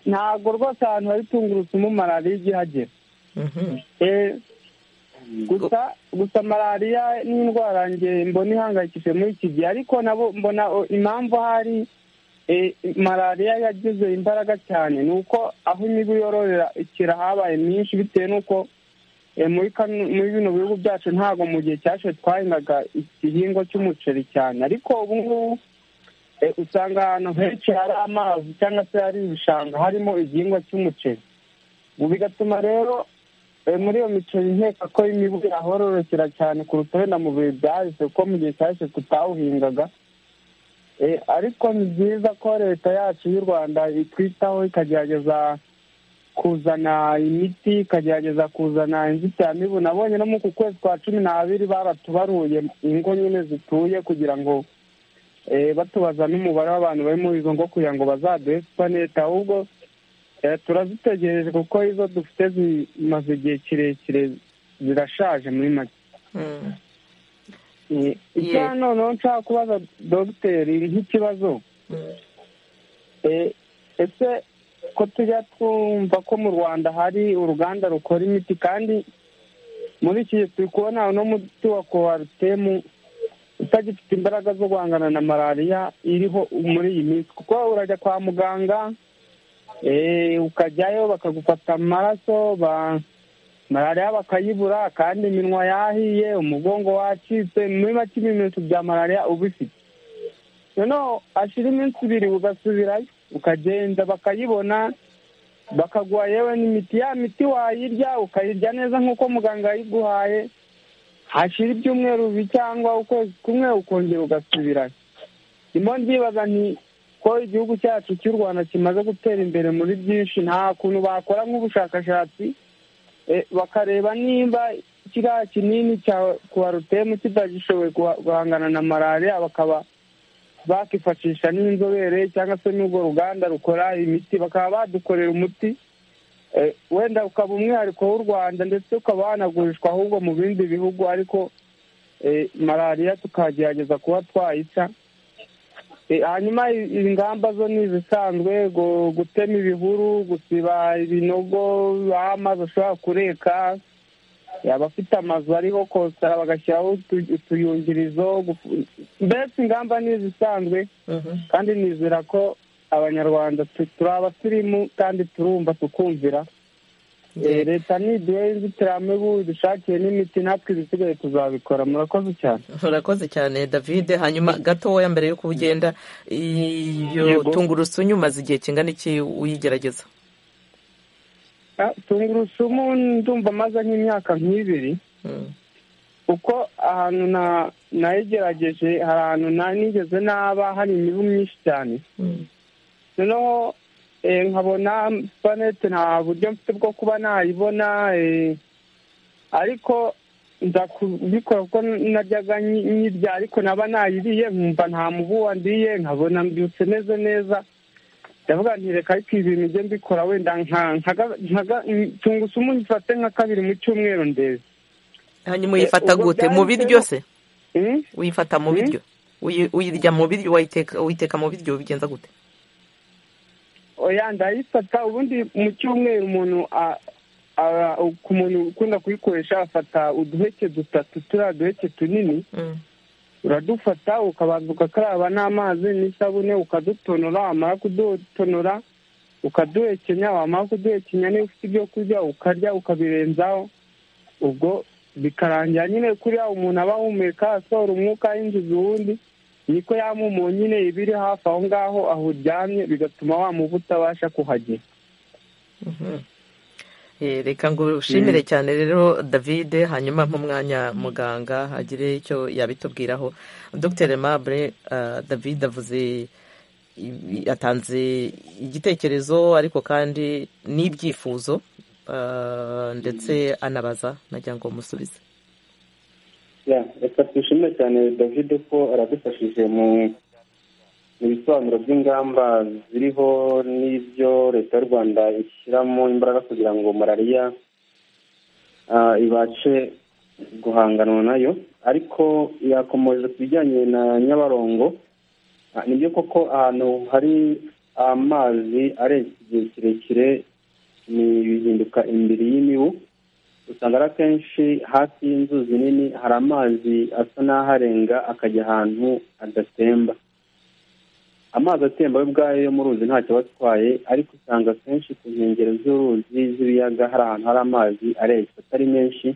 ntabwo rwose ahantu hari tungurusumu malariya ijya ihagera gusa gusa malariya ni indwara mbona ihangayikishije muri iki gihe ariko nabo mbona impamvu ahari malariya yagize imbaraga cyane ni uko aho imibu yororera ikira habaye myinshi bitewe n'uko muri bino bihugu byacu ntabwo mu gihe cyashe twahingaga igihingwa cy'umuceri cyane ariko ubu ngubu usanga ahantu henshi hari amazi cyangwa se hari ibishanga harimo igihingwa cy'umuceri bigatuma rero muri iyo miceri nkeka ko imibu yahororokera cyane kuruta wenda mu bihe byahise kuko mu gihe cyashe tutawuhingaga ariko ni byiza ko leta yacu y'u rwanda itwitaho ikagerageza kuzana imiti ikagerageza kuzana inzitiramibu nabonye no mu ku kwezi kwa cumi n'abiri baratubaruye ingo nyine zituye kugira ngo batubaza n'umubare w'abantu bari muri izo ngo kugira ngo bazaduhe supanete ahubwo turazitegereje kuko izo dufite zimaze igihe kirekire zirashaje muri make icya noneho nshaka kubaza dogiteri nk'ikibazo ese ko tujya twumva ko mu rwanda hari uruganda rukora imiti kandi muri iki gihe turi kubona uno muti wa kowarutemu utagifite imbaraga zo guhangana na malariya iriho muri iyi minsi kuko urajya kwa muganga ukajyayo bakagufata amaraso malariya bakayibura kandi iminwa yahiye umugongo wacitse muri make ibimenyetso bya malariya uba ufite noneho ashyira iminsi ibiri ugasubirayo ukagenda bakayibona bakaguha yewe n'imiti ya miti wayirya ukayirya neza nk'uko muganga yayiguhaye hashira ibyumweru bibi cyangwa ukwezi kumwe ukongera ugasubirayo ndimo ndibaza nti ko igihugu cyacu cy'u rwanda kimaze gutera imbere muri byinshi nta kuntu bakora nk'ubushakashatsi bakareba nimba kiriya kinini cya kuwarutemu kitagishoboye guhangana na malariya bakaba bakifashisha n'inzobere cyangwa se n'urwo ruganda rukora imiti bakaba badukorera umuti wenda ukaba umwihariko w'u rwanda ndetse ukaba wanagurishwa ahubwo mu bindi bihugu ariko malariya tukagerageza kuba twayica hanyuma ingamba zo ni izisanzwe gutema ibihuru gusiba ibinogo aho amazi ashobora kureka abafite amazu ariho kositara bagashyiraho utuyungirizo mbese ingamba ni izisanzwe kandi nizera ko abanyarwanda turi abasirimu kandi turumva tukumvira leta ntiduhe inzitiramibu dushakiye n'imiti natwe ibisigaye tuzabikora murakoze cyane murakoze cyane david hanyuma gatoya mbere yuko ugenda iyo tungurusumu umaze igihe kingana iki uyigerageza tungurusumu ndumva amaze nk'imyaka nk'ibiri kuko ahantu nayigerageje hari ahantu nigeze naba hari imibu myinshi cyane noneho nkabona supanete nta buryo mfite bwo kuba nayibona ariko nza kubikora kuko najyaga nyirya ariko naba nayiriye nkumva nta mubuwa ndiye nkabona mbyutse meze neza ndavuga ntireka ariko ibi bintu njye mbikora wenda tungusumu nyifate nka kabiri mu cyumweru ndeze hanyuma uyifata gute mu biryo se uyifata mu biryo uyirya mu biryo wayiteka mu biryo ubigenza gute oya ndayifata ubundi mu cyumweru umuntu ku muntu ukunda kuyikoresha afata uduheke dutatu turiya duheke tunini uradufata ukabanza ugakaraba n'amazi n'isabune ukadutonora wamara kudutonora ukaduhekenya wamara kuduhekenya niba ufite ibyo kurya ukarya ukabirenzaho ubwo bikarangira nyine kuriya umuntu aba ahumeka asohora umwuka yinjiza uwundi niko yamumu nyine iba iri hafi aho ngaho aho uryamye bigatuma wa mubu utabasha kuhagera reka ngo ushimire cyane rero david hanyuma nk'umwanya muganga agire icyo yabitubwiraho dr mabure david avuze yatanze igitekerezo ariko kandi n'ibyifuzo ndetse anabaza nagira ngo musubize reka twishimire cyane david ko aradufashije mu bisobanuro by'ingamba ziriho n'ibyo leta y'u rwanda ishyiramo imbaraga kugira ngo malariya ibashe guhanganwa nayo ariko yakomoje ku bijyanye na nyabarongo nibyo koko ahantu hari amazi arenze igihe kirekire bihinduka imbere y'imibu usanga ari akenshi hafi y'inzuzi nini hari amazi asa n'aharenga akajya ahantu adatemba amazi atemba we ubwayo yo mu ruzi ntacyo aba atwaye ariko usanga akenshi ku nkengero z'uruzi z'ibiyaga hari ahantu hari amazi areshya atari menshi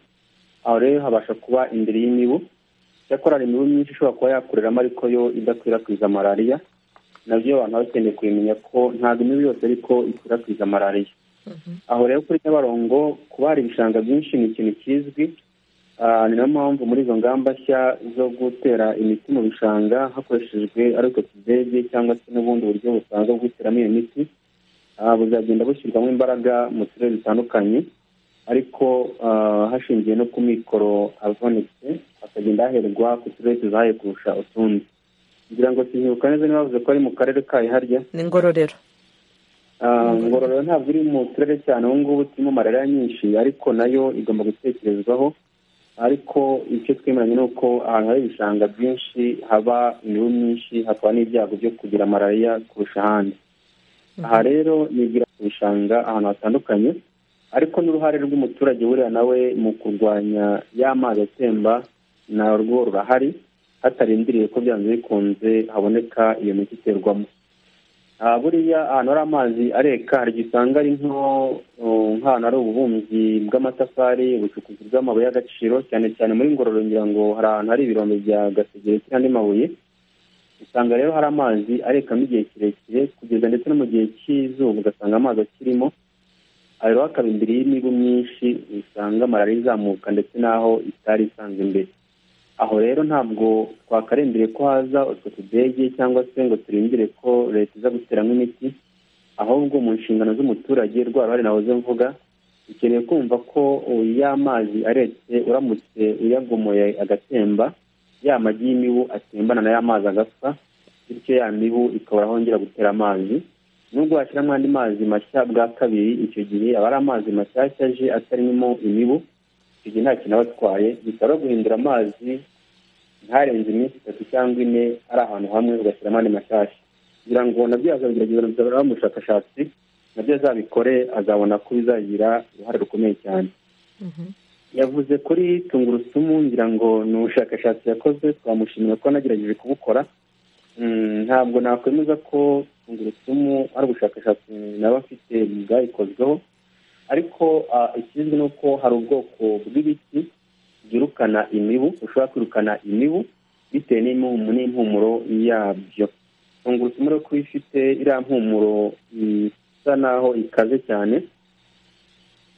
aho rero habasha kuba imbere y'imibu icyakora hari imibu myinshi ishobora kuba yakoreramo ariko yo idakwirakwiza malariya nabyo abantu baba bakeneye kubimenya ko ntabwo imibu yose ariko ikwirakwiza malariya aho rero kuri nyabarongo kuba hari ibishanga byinshi ni ikintu kizwi ni nayo mpamvu muri izo ngamba nshya zo gutera imiti mu bishanga hakoreshejwe ari utwo tudege cyangwa se n'ubundi buryo busanzwe bwo guteramo iyo miti buzagenda bushyirwamo imbaraga mu turere dutandukanye ariko hashingiwe no ku mikoro avunitse hakagenda haherwa ku turere tuzahaye kurusha utundi kugira ngo sinyibuka neza niba bavuze ko ari mu karere kayo harya ni ngororero ngororero ntabwo iri mu turere cyane ubu ngubu turimo malariya nyinshi ariko nayo igomba gutekerezwaho ariko icyo twemeranya ni uko ahantu hari ibishanga byinshi haba imibu myinshi hakaba n'ibyago byo kugira malariya kurusha ahandi aha rero nigira ku bishanga ahantu hatandukanye ariko n'uruhare rw'umuturage buriya nawe mu kurwanya ya mazi atemba narwo rurahari hatarindiriye ko byanze bikunze haboneka iyo miti iterwamo buriya ahantu hari amazi areka hari igihe usanga ari nk'ahantu hari ububumbyi bw'amatafari ubucukuzi bw'amabuye y'agaciro cyane cyane muri ngororero ngira ngo hari ahantu hari ibirombe bya gasegereti n'andi mabuye usanga rero hari amazi arekamo igihe kirekire kugeza ndetse no mu gihe cy'izuba ugasanga amazi akirimo rero hakaba imbere y'imibu myinshi usanga malariya izamuka ndetse n'aho itari isanzwe imbere aho rero ntabwo twakarindiriye ko haza utwo tudege cyangwa se ngo turindire ko leta iza guteramo imiti ahubwo mu nshingano z'umuturage rwa ruhare nahoze mvuga ukeneye kumva ko y'amazi aretse uramutse uyagomoye agatemba ya magi y'imibu atembana na ya mazi agapfa bityo ya mibu ikabura ahongera gutera amazi nubwo washyiramo andi mazi mashya bwa kabiri icyo gihe aba ari amazi mashyashya aje atarimo imibu igihe nta kintu aba atwaye bisaba guhindura amazi ntarenze iminsi itatu cyangwa ine ari ahantu hamwe ugashyiramo andi mashyashya kugira ngo nabyo yazabigerageza mu bushakashatsi nabyo azabikore azabona ko bizagira uruhare rukomeye cyane yavuze kuri tungurusumu ngira ngo ni ubushakashatsi yakoze twamushimira ko anagerageje kubukora ntabwo nakwemeza ko tungurusumu ari ubushakashatsi nawe afite bwayikozweho ariko ikizwi ni uko hari ubwoko bw'ibiti byirukana imibu ushobora kwirukana imibu bitewe n'impumuro yabyo tungurusumu rero ko ifite iriya mpumuro isa naho ikaze cyane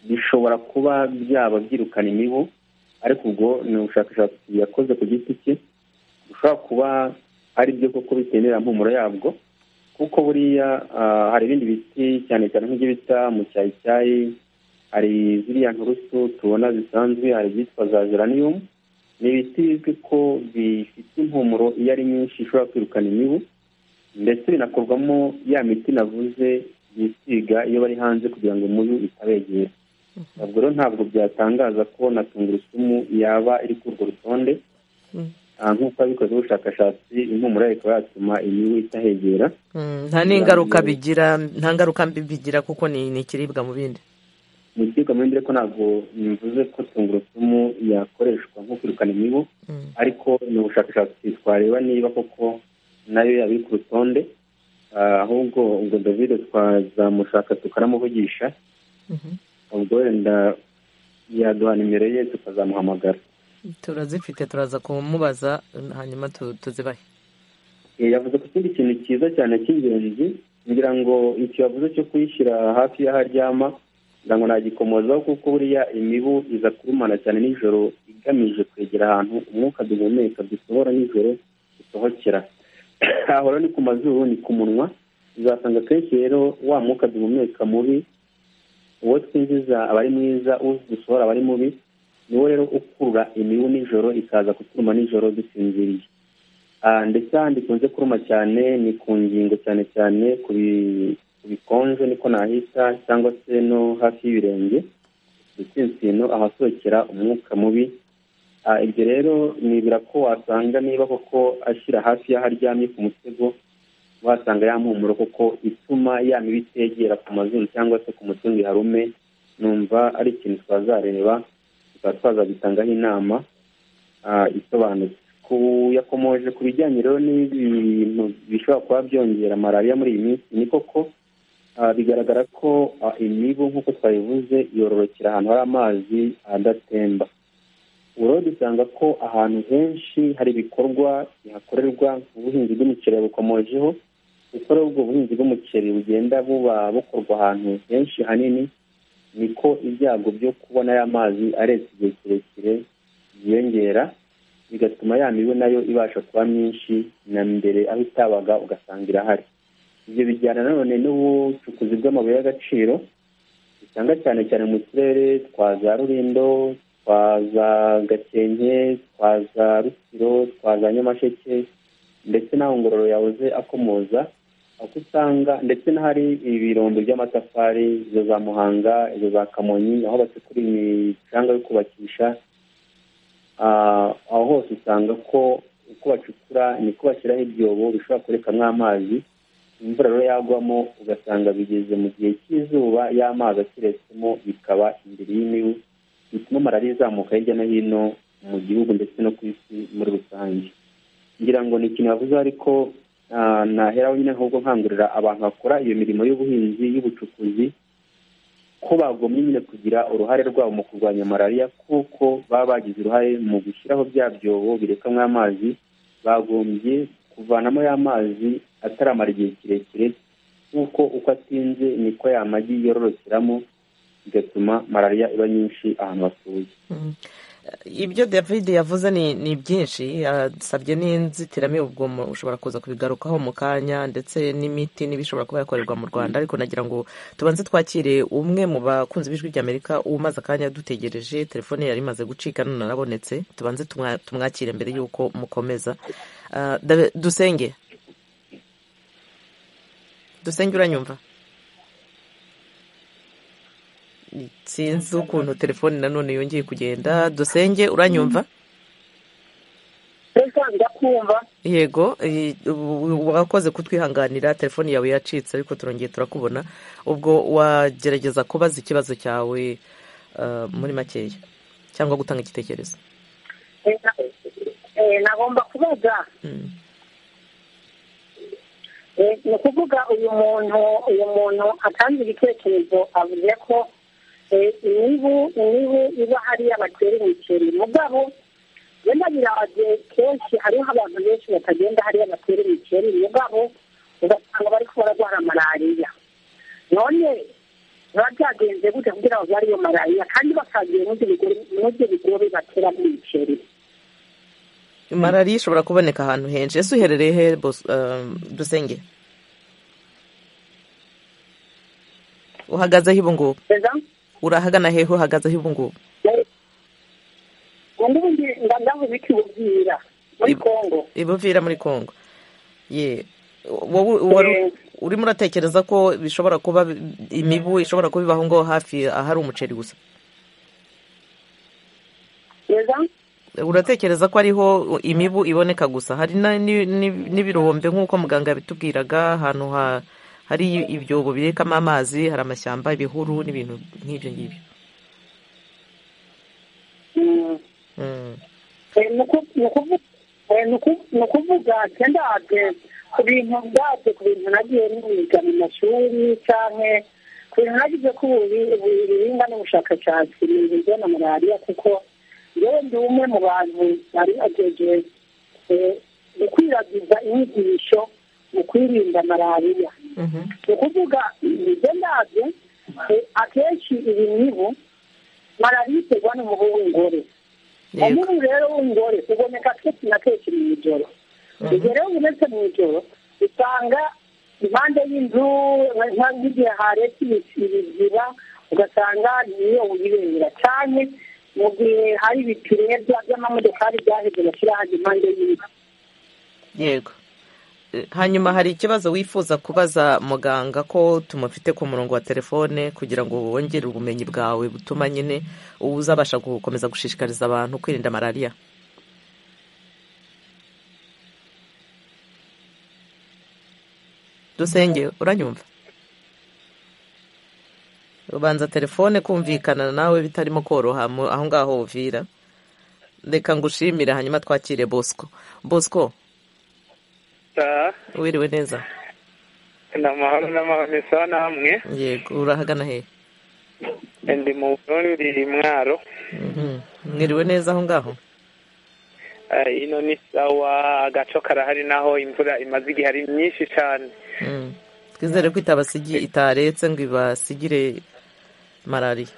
bishobora kuba byaba byirukana imibu ariko ubwo ni ubushakashatsi yakoze ku giti cye bushobora kuba ari byo koko bitewe n'iriya mpumuro yabwo kuko buriya hari ibindi biti cyane cyane nk'ibyo bita mu cyayicyayi hari ziriya nturusu tubona zisanzwe hari ibyitwa za geranium ni ibiti bizwi ko bifite impumuro iyo ari nyinshi ishobora kwirukana imibu ndetse binakorwamo ya miti navuze bisiga iyo bari hanze kugira ngo umubu itabegera ntabwo rero ntabwo byatangaza ko na tungurusumu yaba iri kuri urwo rutonde nk'uko abikoze ubushakashatsi impumuro yayo ikaba yatuma imibu itahegera nta n'ingaruka bigira nta ngaruka mbi bigira kuko ni ikiribwa mu bindi ni ikiribwa mu bindi ariko ntabwo bivuze ko tungurusumu yakoreshwa nko kwirukana imibu ariko ni ubushakashatsi twareba niba koko nayo yaba iri ku rutonde ahubwo ubwo david twazamushaka tukanamuvugisha ubwo wenda yaduha nimero ye tukazamuhamagara turazifite turaza kumubaza hanyuma tuzibahe yavuze ko ikindi kintu cyiza cyane cy'ingenzi ngira ngo iki yavuze cyo kuyishyira hafi y'aho aryama kugira ngo nagikomozaho kuko buriya imibu iza kurumana cyane nijoro igamije kwegera ahantu umwuka duhumeka dusohora nijoro dusohokera aho ni ku mazuru ni ku munwa uzasanga akenshi rero wa mwuka duhumeka mubi uwo twinjiza aba ari mwiza uwo dusohora aba ari mubi niwo rero ukurura imibu nijoro ikaza kuturuma nijoro dusinziriye ndetse ahandi ikunze kuruma cyane ni ku ngingo cyane cyane ku bikonje niko nahita cyangwa se no hafi y'ibirenge ndetse insino ahasohokera umwuka mubi ibyo rero nibira ko wasanga niba koko ashyira hafi y'aho aryamye ku musego wasanga ya mpumuro kuko ituma ya mibi itegera ku mazuru cyangwa se ku mutungo iharume numva ari ikintu twazareba tukaba twazabitangaho inama isobanutse yakomoje ku bijyanye rero n'ibintu bishobora kuba byongera malariya muri iyi minsi ni koko bigaragara ko imibu nk'uko twabivuze yororokera ahantu hari amazi adatemba ubu rero dusanga ko ahantu henshi hari ibikorwa bihakorerwa ubuhinzi bw'imiceri bukomojeho kuko rero ubwo buhinzi bw'umuceri bugenda buba bukorwa ahantu henshi hanini niko ibyago byo kubona ya mazi aretse igihe kirekire byiyongera bigatuma ya mibu nayo ibasha kuba myinshi na mbere aho itabaga ugasanga irahari ibyo bijyana nanone n'ubucukuzi bw'amabuye y'agaciro usanga cyane cyane mu turere twa za rurindo twa za gakenke twa za rusiro twa za nyamasheke ndetse n'aho ngororo yahoze akomoza aho usanga ndetse n'ahari ibirombe by'amatafari izo za muhanga izo za kamonyi aho bacukura imicanga yo kubakisha aho hose usanga ko uko bacukura niko bashyiraho ibyobo bishobora kurekamwo amazi imvura rero yagwamo ugasanga bigeze mu gihe cy'izuba y'amazi akiretsemo bikaba imbere y'imibu bituma malariya izamuka hirya no hino mu gihugu ndetse no ku isi muri rusange ngira ngo ni ikintu bavuze ariko naheraho nyine ahubwo nkangurira abantu bakora iyo mirimo y'ubuhinzi y'ubucukuzi ko bagomye nyine kugira uruhare rwabo mu kurwanya malariya kuko baba bagize uruhare mu gushyiraho bya byobo birekamwo amazi bagombye kuvanamo ya mazi ataramara igihe kirekire kuko uko atinze niko ya magi yororokeramo bigatuma malariya iba nyinshi ahantu hatuye ibyo david yavuze ni byinshi yasabye n'inzitiramibu ubwo ushobora kuza kubigarukaho mu kanya ndetse n'imiti n'ibishobora kuba yakorerwa mu rwanda ariko nagira ngo tubanze twakire umwe mu bakunzi b'ijwi ry'amerika umaze akanya dutegereje telefone yari imaze gucika none arabonetse tubanze tumwakire mbere y'uko mukomeza dusenge dusenge uranyumva sinzi ukuntu telefoni nanone yongeye kugenda dusenge uranyumva yego wakoze kutwihanganira telefoni yawe yacitse ariko turongeye turakubona ubwo wagerageza kubaza ikibazo cyawe muri makeya cyangwa gutanga igitekerezo nagomba kubaza ni ukuvuga uyu muntu uyu muntu atanze ibitekerezo avuze ko imibu imibu iba hariya batera imiceri mugabo wenda birabagiye kenshi hariho abantu benshi batagenda hariya batera imiceri mugabo ugasanga bari bararwara malariya none biba byagenze gute kugira ngo barwaye iyo malariya kandi bakagiye n'ibyo bigori batera imiceri malariya ishobora kuboneka ahantu henshi ese uherereye he dusenge uhagazeho ubu ngubu urahagana hehe uhagaze aho ubu ngubu ubundi ndabona ibiti bubwira muri kongo ibuvira muri kongo ye urimo uratekereza ko bishobora kuba imibu ishobora kuba ibaho ngo hafi ahari umuceri gusa uratekereza ko ariho imibu iboneka gusa hari n'ibirombe nk'uko muganga yabitubwiraga ahantu ha hari ibyobo birekamo amazi hari amashyamba ibihuru n'ibintu nk'ibyo ngibyo ni ukuvuga cyenda ku bintu ubwabyo ku bintu nagiye niga mu mashuri cyane ku bintu nagize ko uburinga n'ubushakashatsi ni ibiryo na malariya kuko yewe ndi umwe mu bantu bari agejeje gukwirakwiza inyigisho mu kwirinda malariya ni ukuvuga ibyo ndabyo akenshi iyi mibu malariya iterwa n'umubu w'ingore umubu rero w'ingore uboneka kenshi na kenshi mu ijoro igihe rero ubonetse mu ijoro usanga impande y'inzu nk'igihe haretse ibiziba ugasanga niyo wibera cyane mu gihe hari ibipine by'amamodokari byaheze bashyira hajya impande y'inzu yego hanyuma hari ikibazo wifuza kubaza muganga ko tumufite ku murongo wa telefone kugira ngo wongere ubumenyi bwawe butuma nyine uzabasha gukomeza gushishikariza abantu kwirinda malariya dusenge uranyumva ubanza telefone kumvikana nawe bitarimo koroha aho ngaho uvira reka ngushimire hanyuma twakire bosco bosco wiriwe neza ni amahoro n'amahoro isa namwe yego urahagana hehe ndi mu bururu mwaro mwiriwe neza aho ngaho ino ni sawa agaco karahari naho imvura imaze igihe ari myinshi cyane twizere ko itaretse ngo ibasigire malariya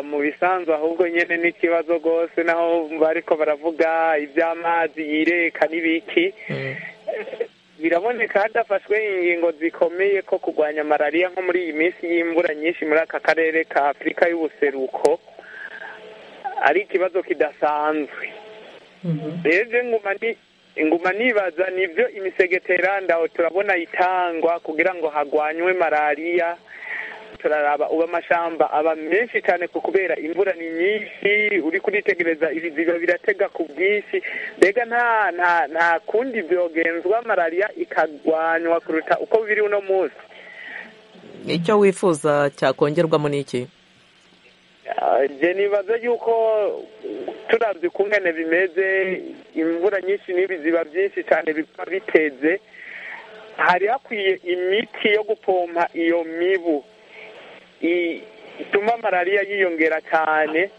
mu bisanzwe ahubwo nyine n'ikibazo rwose naho bariko baravuga iby'amazi yireka n'ibiki biraboneka hadafashwe ingingo zikomeye ko kurwanya malariya nko muri iyi minsi y'imvura nyinshi muri aka karere ka afurika y'ubuseruko ari ikibazo kidasanzwe rero nguma ni inguma nibaza nibyo imisegeteranda turabona itangwa kugira ngo hagwanywe malariya turaraba ubu amashamba aba menshi cyane kubera imvura ni nyinshi uri kuritegereza ibiziba biratega ku bwinshi mbega nta nta nta kundi byogenzwa malariya ikagwanywa kuruta uko biri uno munsi icyo wifuza cyakongerwamo n'iki njye nibaza yuko turabye ukungane bimeze imvura nyinshi n'ibiziba byinshi cyane biba biteze hari hakwiye imiti yo gupompa iyo mibu ituma malariya yiyongera cyane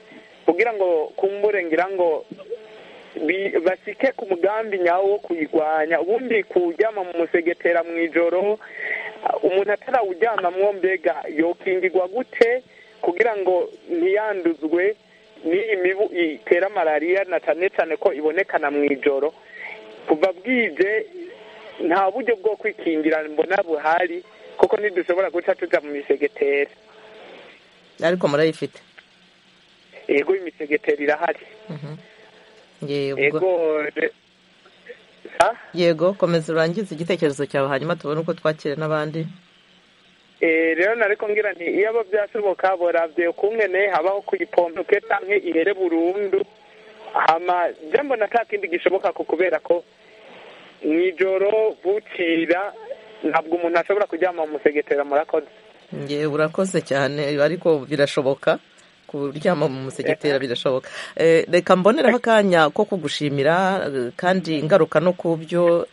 kugira ngo kumburengera ngo basike ku mugambi nyawo wo kuyirwanya ubundi kuwujyama mu musegetera mu ijoro umuntu atarawujyamamwo mbega yokingirwa gute kugira ngo ntiyanduzwe n'iyi mibu itera malariya na cyane cyane ko ibonekana mu ijoro kuva bwije nta buryo bwo kwikingira mbona buhari kuko ntidushobora guca tujya mu misegeteri ariko murayifite yego imisegeteri irahari yego yego komeza urangize igitekerezo cyawe hanyuma tubone uko twakira n'abandi rero nariko ngira nti iyo abo byashoboka boravye ukungene habaho kuyipompuke canke ihere burundu hama je mbona ata kindi gishoboka ko kubera ko mw'ijoro bukira ntabwo umuntu ashobora kuryama mu musegetera murakoze ngewe urakoze cyane ariko birashoboka kuryama mu musegetera birashoboka reka mboneraho akanya ko kugushimira kandi ingaruka no ku byo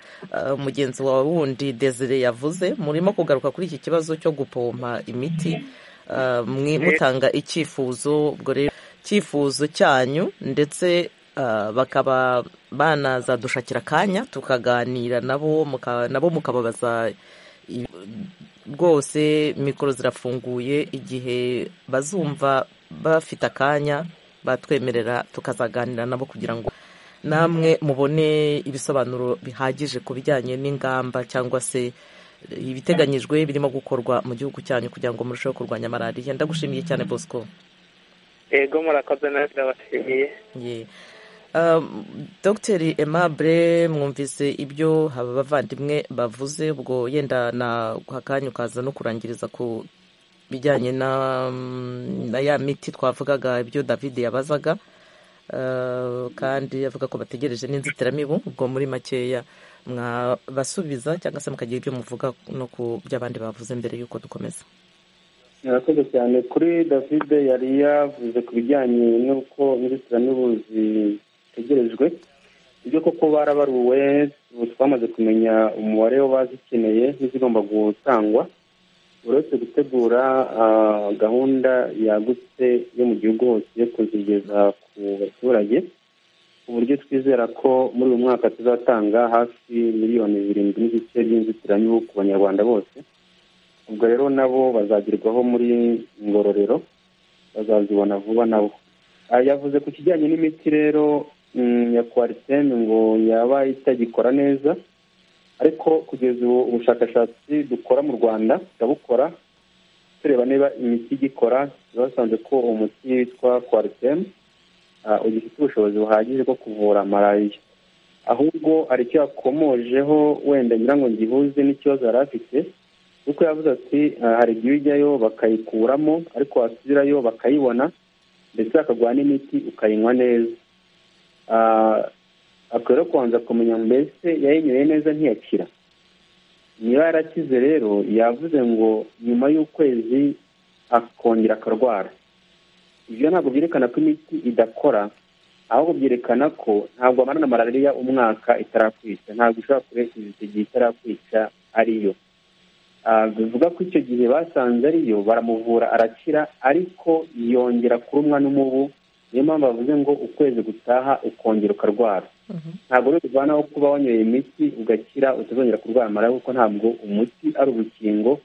mugenzi wawe wundi desire yavuze murimo kugaruka kuri iki kibazo cyo gupompa imiti mutanga icyifuzo ubwo rero icyifuzo cyanyu ndetse bakaba banazadushakira akanya tukaganira nabo nabo mukababaza rwose mikoro zirafunguye igihe bazumva bafite akanya batwemerera tukazaganira nabo kugira ngo namwe mubone ibisobanuro bihagije ku bijyanye n'ingamba cyangwa se ibiteganyijwe birimo gukorwa mu gihugu cyanyu kugira ngo murusheho kurwanya malariya ndagushimiye cyane bosco yego murakoze nawe ndabashimiye dogiteri Aimable mwumvise ibyo haba abavandimwe bavuze ubwo yenda akanya ukaza no kurangiriza ku bijyanye na ya miti twavugaga ibyo david yabazaga kandi avuga ko bategereje n'inzitiramibu ubwo muri makeya mwabasubiza cyangwa se mukagira ibyo muvuga no ku byo abandi bavuze mbere y'uko dukomeza murakoze cyane kuri david yari yavuze ku bijyanye n'uko inzitiramibu zitegerejwe ibyo koko barabaruwe twamaze kumenya umubare w'abazikeneye n'izigomba gutangwa uretse gutegura gahunda yagutse yo mu gihugu hose yo kuzigeza ku baturage ku buryo twizera ko muri uyu mwaka tuzatanga hafi miliyoni zirindwi n'igice by'inzitiramibu ku banyarwanda bose ubwo rero nabo bazagerwaho muri ngororero bazazibona vuba nabo yavuze ku kijyanye n'imiti rero ya kwariteme ngo yaba itagikora neza ariko kugeza ubu ubushakashatsi dukora mu rwanda turabukora tureba niba imiti igikora basanze ko umuti witwa kwariteme ugifite ubushobozi buhagije bwo kuvura malariya ahubwo hari icyo yakomojeho wenda ngira ngo ngihuze n'ikibazo yari afite kuko yavuze ati hari igihe ujyayo bakayikuramo ariko wasubirayo bakayibona ndetse bakaguha n'imiti ukayinywa neza akwiriye kubanza kumenya mbese yayinyweye neza ntiyakira niba yarakize rero yavuze ngo nyuma y'ukwezi akongera akarwara ibyo ntabwo byerekana ko imiti idakora ahubwo byerekana ko ntabwo amarana malariya umwaka itarakwica ntabwo ushobora kurenza igihe itarakwica ariyo bivuga ko icyo gihe basanze ariyo baramuvura arakira ariko yongera kurumwa n'umubu niyo mpamvu bavuze ngo ukwezi gutaha ukongera ukarwara ntabwo rero bivanaho kuba wanyoye imiti ugakira utazongera kurwara malariya kuko ntabwo umuti ari urukingo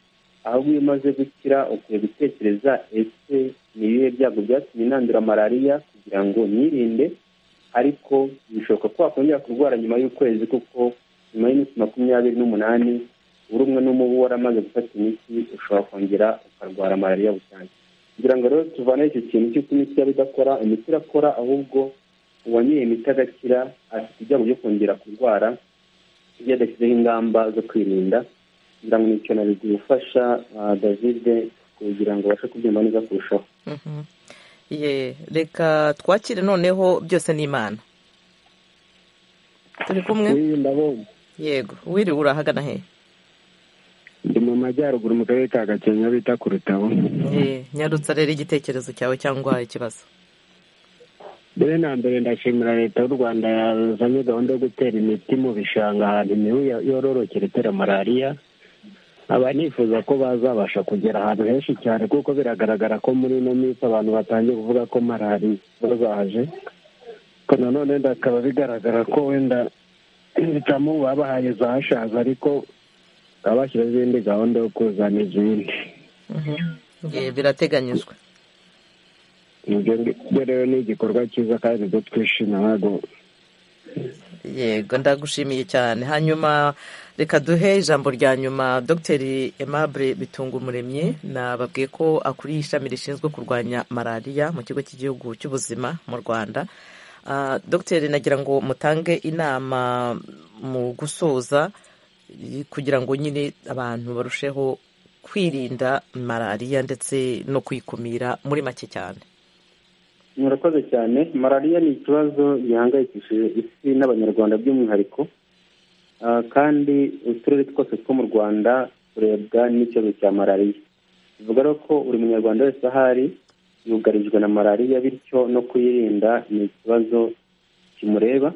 ahubwo iyo umaze gukira ukwiye gutekereza ese ni ibihe byago byatumye inandura malariya kugira ngo nirinde ariko bishoboka ko wakongera kurwara nyuma y'ukwezi kuko nyuma y'iminsi makumyabiri n'umunani uri umwe n'umubu waramaze gufata imiti ushobora kongera ukarwara malariya busanzwe kugira ngo rero tuvaneho icyo kintu cy'uko imiti yaba idakora imiti irakora ahubwo uwanyoye imiti agakira afite ibyago byo kongera kurwara iyo adashyizeho ingamba zo kwirinda kugira ngo ni ikintu bigufasha david kugira ngo ubashe kubyumva neza kurushaho reka twakire noneho byose ni imana turi kumwe yego wiriwe urahagana he ndi mu majyaruguru mu karere ka gakenke bita ku rutabo nyarutsa rero igitekerezo cyawe cyangwa ikibazo mbere na mbere ndashimira leta y'u rwanda yazanye gahunda yo gutera imiti mu bishanga ahantu imibu yororokera itera malariya aba nifuza ko bazabasha kugera ahantu henshi cyane kuko biragaragara ko muri ino minsi abantu batangiye kuvuga ko malariya bazaje ko nanone bikaba bigaragara ko wenda ibitamu babahaye zashaza ariko bakaba bashyiraho izindi gahunda yo kuzana izindi birateganyijwe ibyo rero ni igikorwa cyiza kandi ibyo twishima ntabwo yego ndagushimiye cyane hanyuma reka duhe ijambo rya nyuma dogiteri Aimable bitungumuremye nababwiye ko akuriye ishami rishinzwe kurwanya malariya mu kigo cy'igihugu cy'ubuzima mu rwanda dogiteri nagira ngo mutange inama mu gusoza kugira ngo nyine abantu barusheho kwirinda malariya ndetse no kuyikumira muri make cyane murakoze cyane malariya ni ikibazo gihangayikishije isi n'abanyarwanda by'umwihariko kandi uturere twose two mu rwanda turebwa n'ikibazo cya malariya bivuga rero ko buri munyarwanda wese ahari yugarijwe na malariya bityo no kuyirinda ni ikibazo kimureba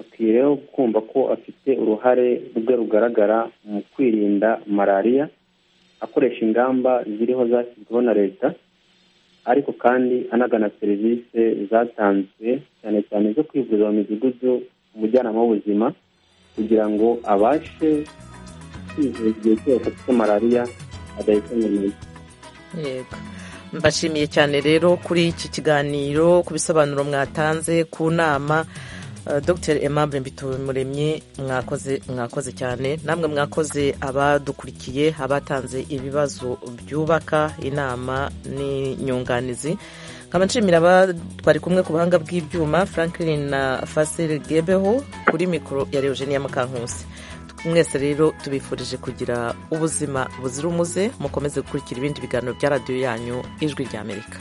akwiye rero kumva ko afite uruhare rwe rugaragara mu kwirinda malariya akoresha ingamba ziriho zashyizweho na leta ariko kandi anagana serivisi zatanzwe cyane cyane zo kwivuza mu midugudu umujyanama w'ubuzima kugira ngo abashe kwivuza igihe cyose afite malariya adahita mu yego mbashimiye cyane rero kuri iki kiganiro ku bisobanuro mwatanze ku nama dr Aimable Mbitumuremye mwakoze mwakoze cyane namwe mwakoze abadukurikiye abatanze ibibazo byubaka inama n'inyunganizi nkaba nshimira twari kumwe ku buhanga bw'ibyuma Franklin na Fasil Gebeho kuri mikoro ya Eugenia Mukankusi mwese rero tubifurije kugira ubuzima buzira umuze mukomeze gukurikira ibindi biganiro bya radiyo yanyu ijwi ry'Amerika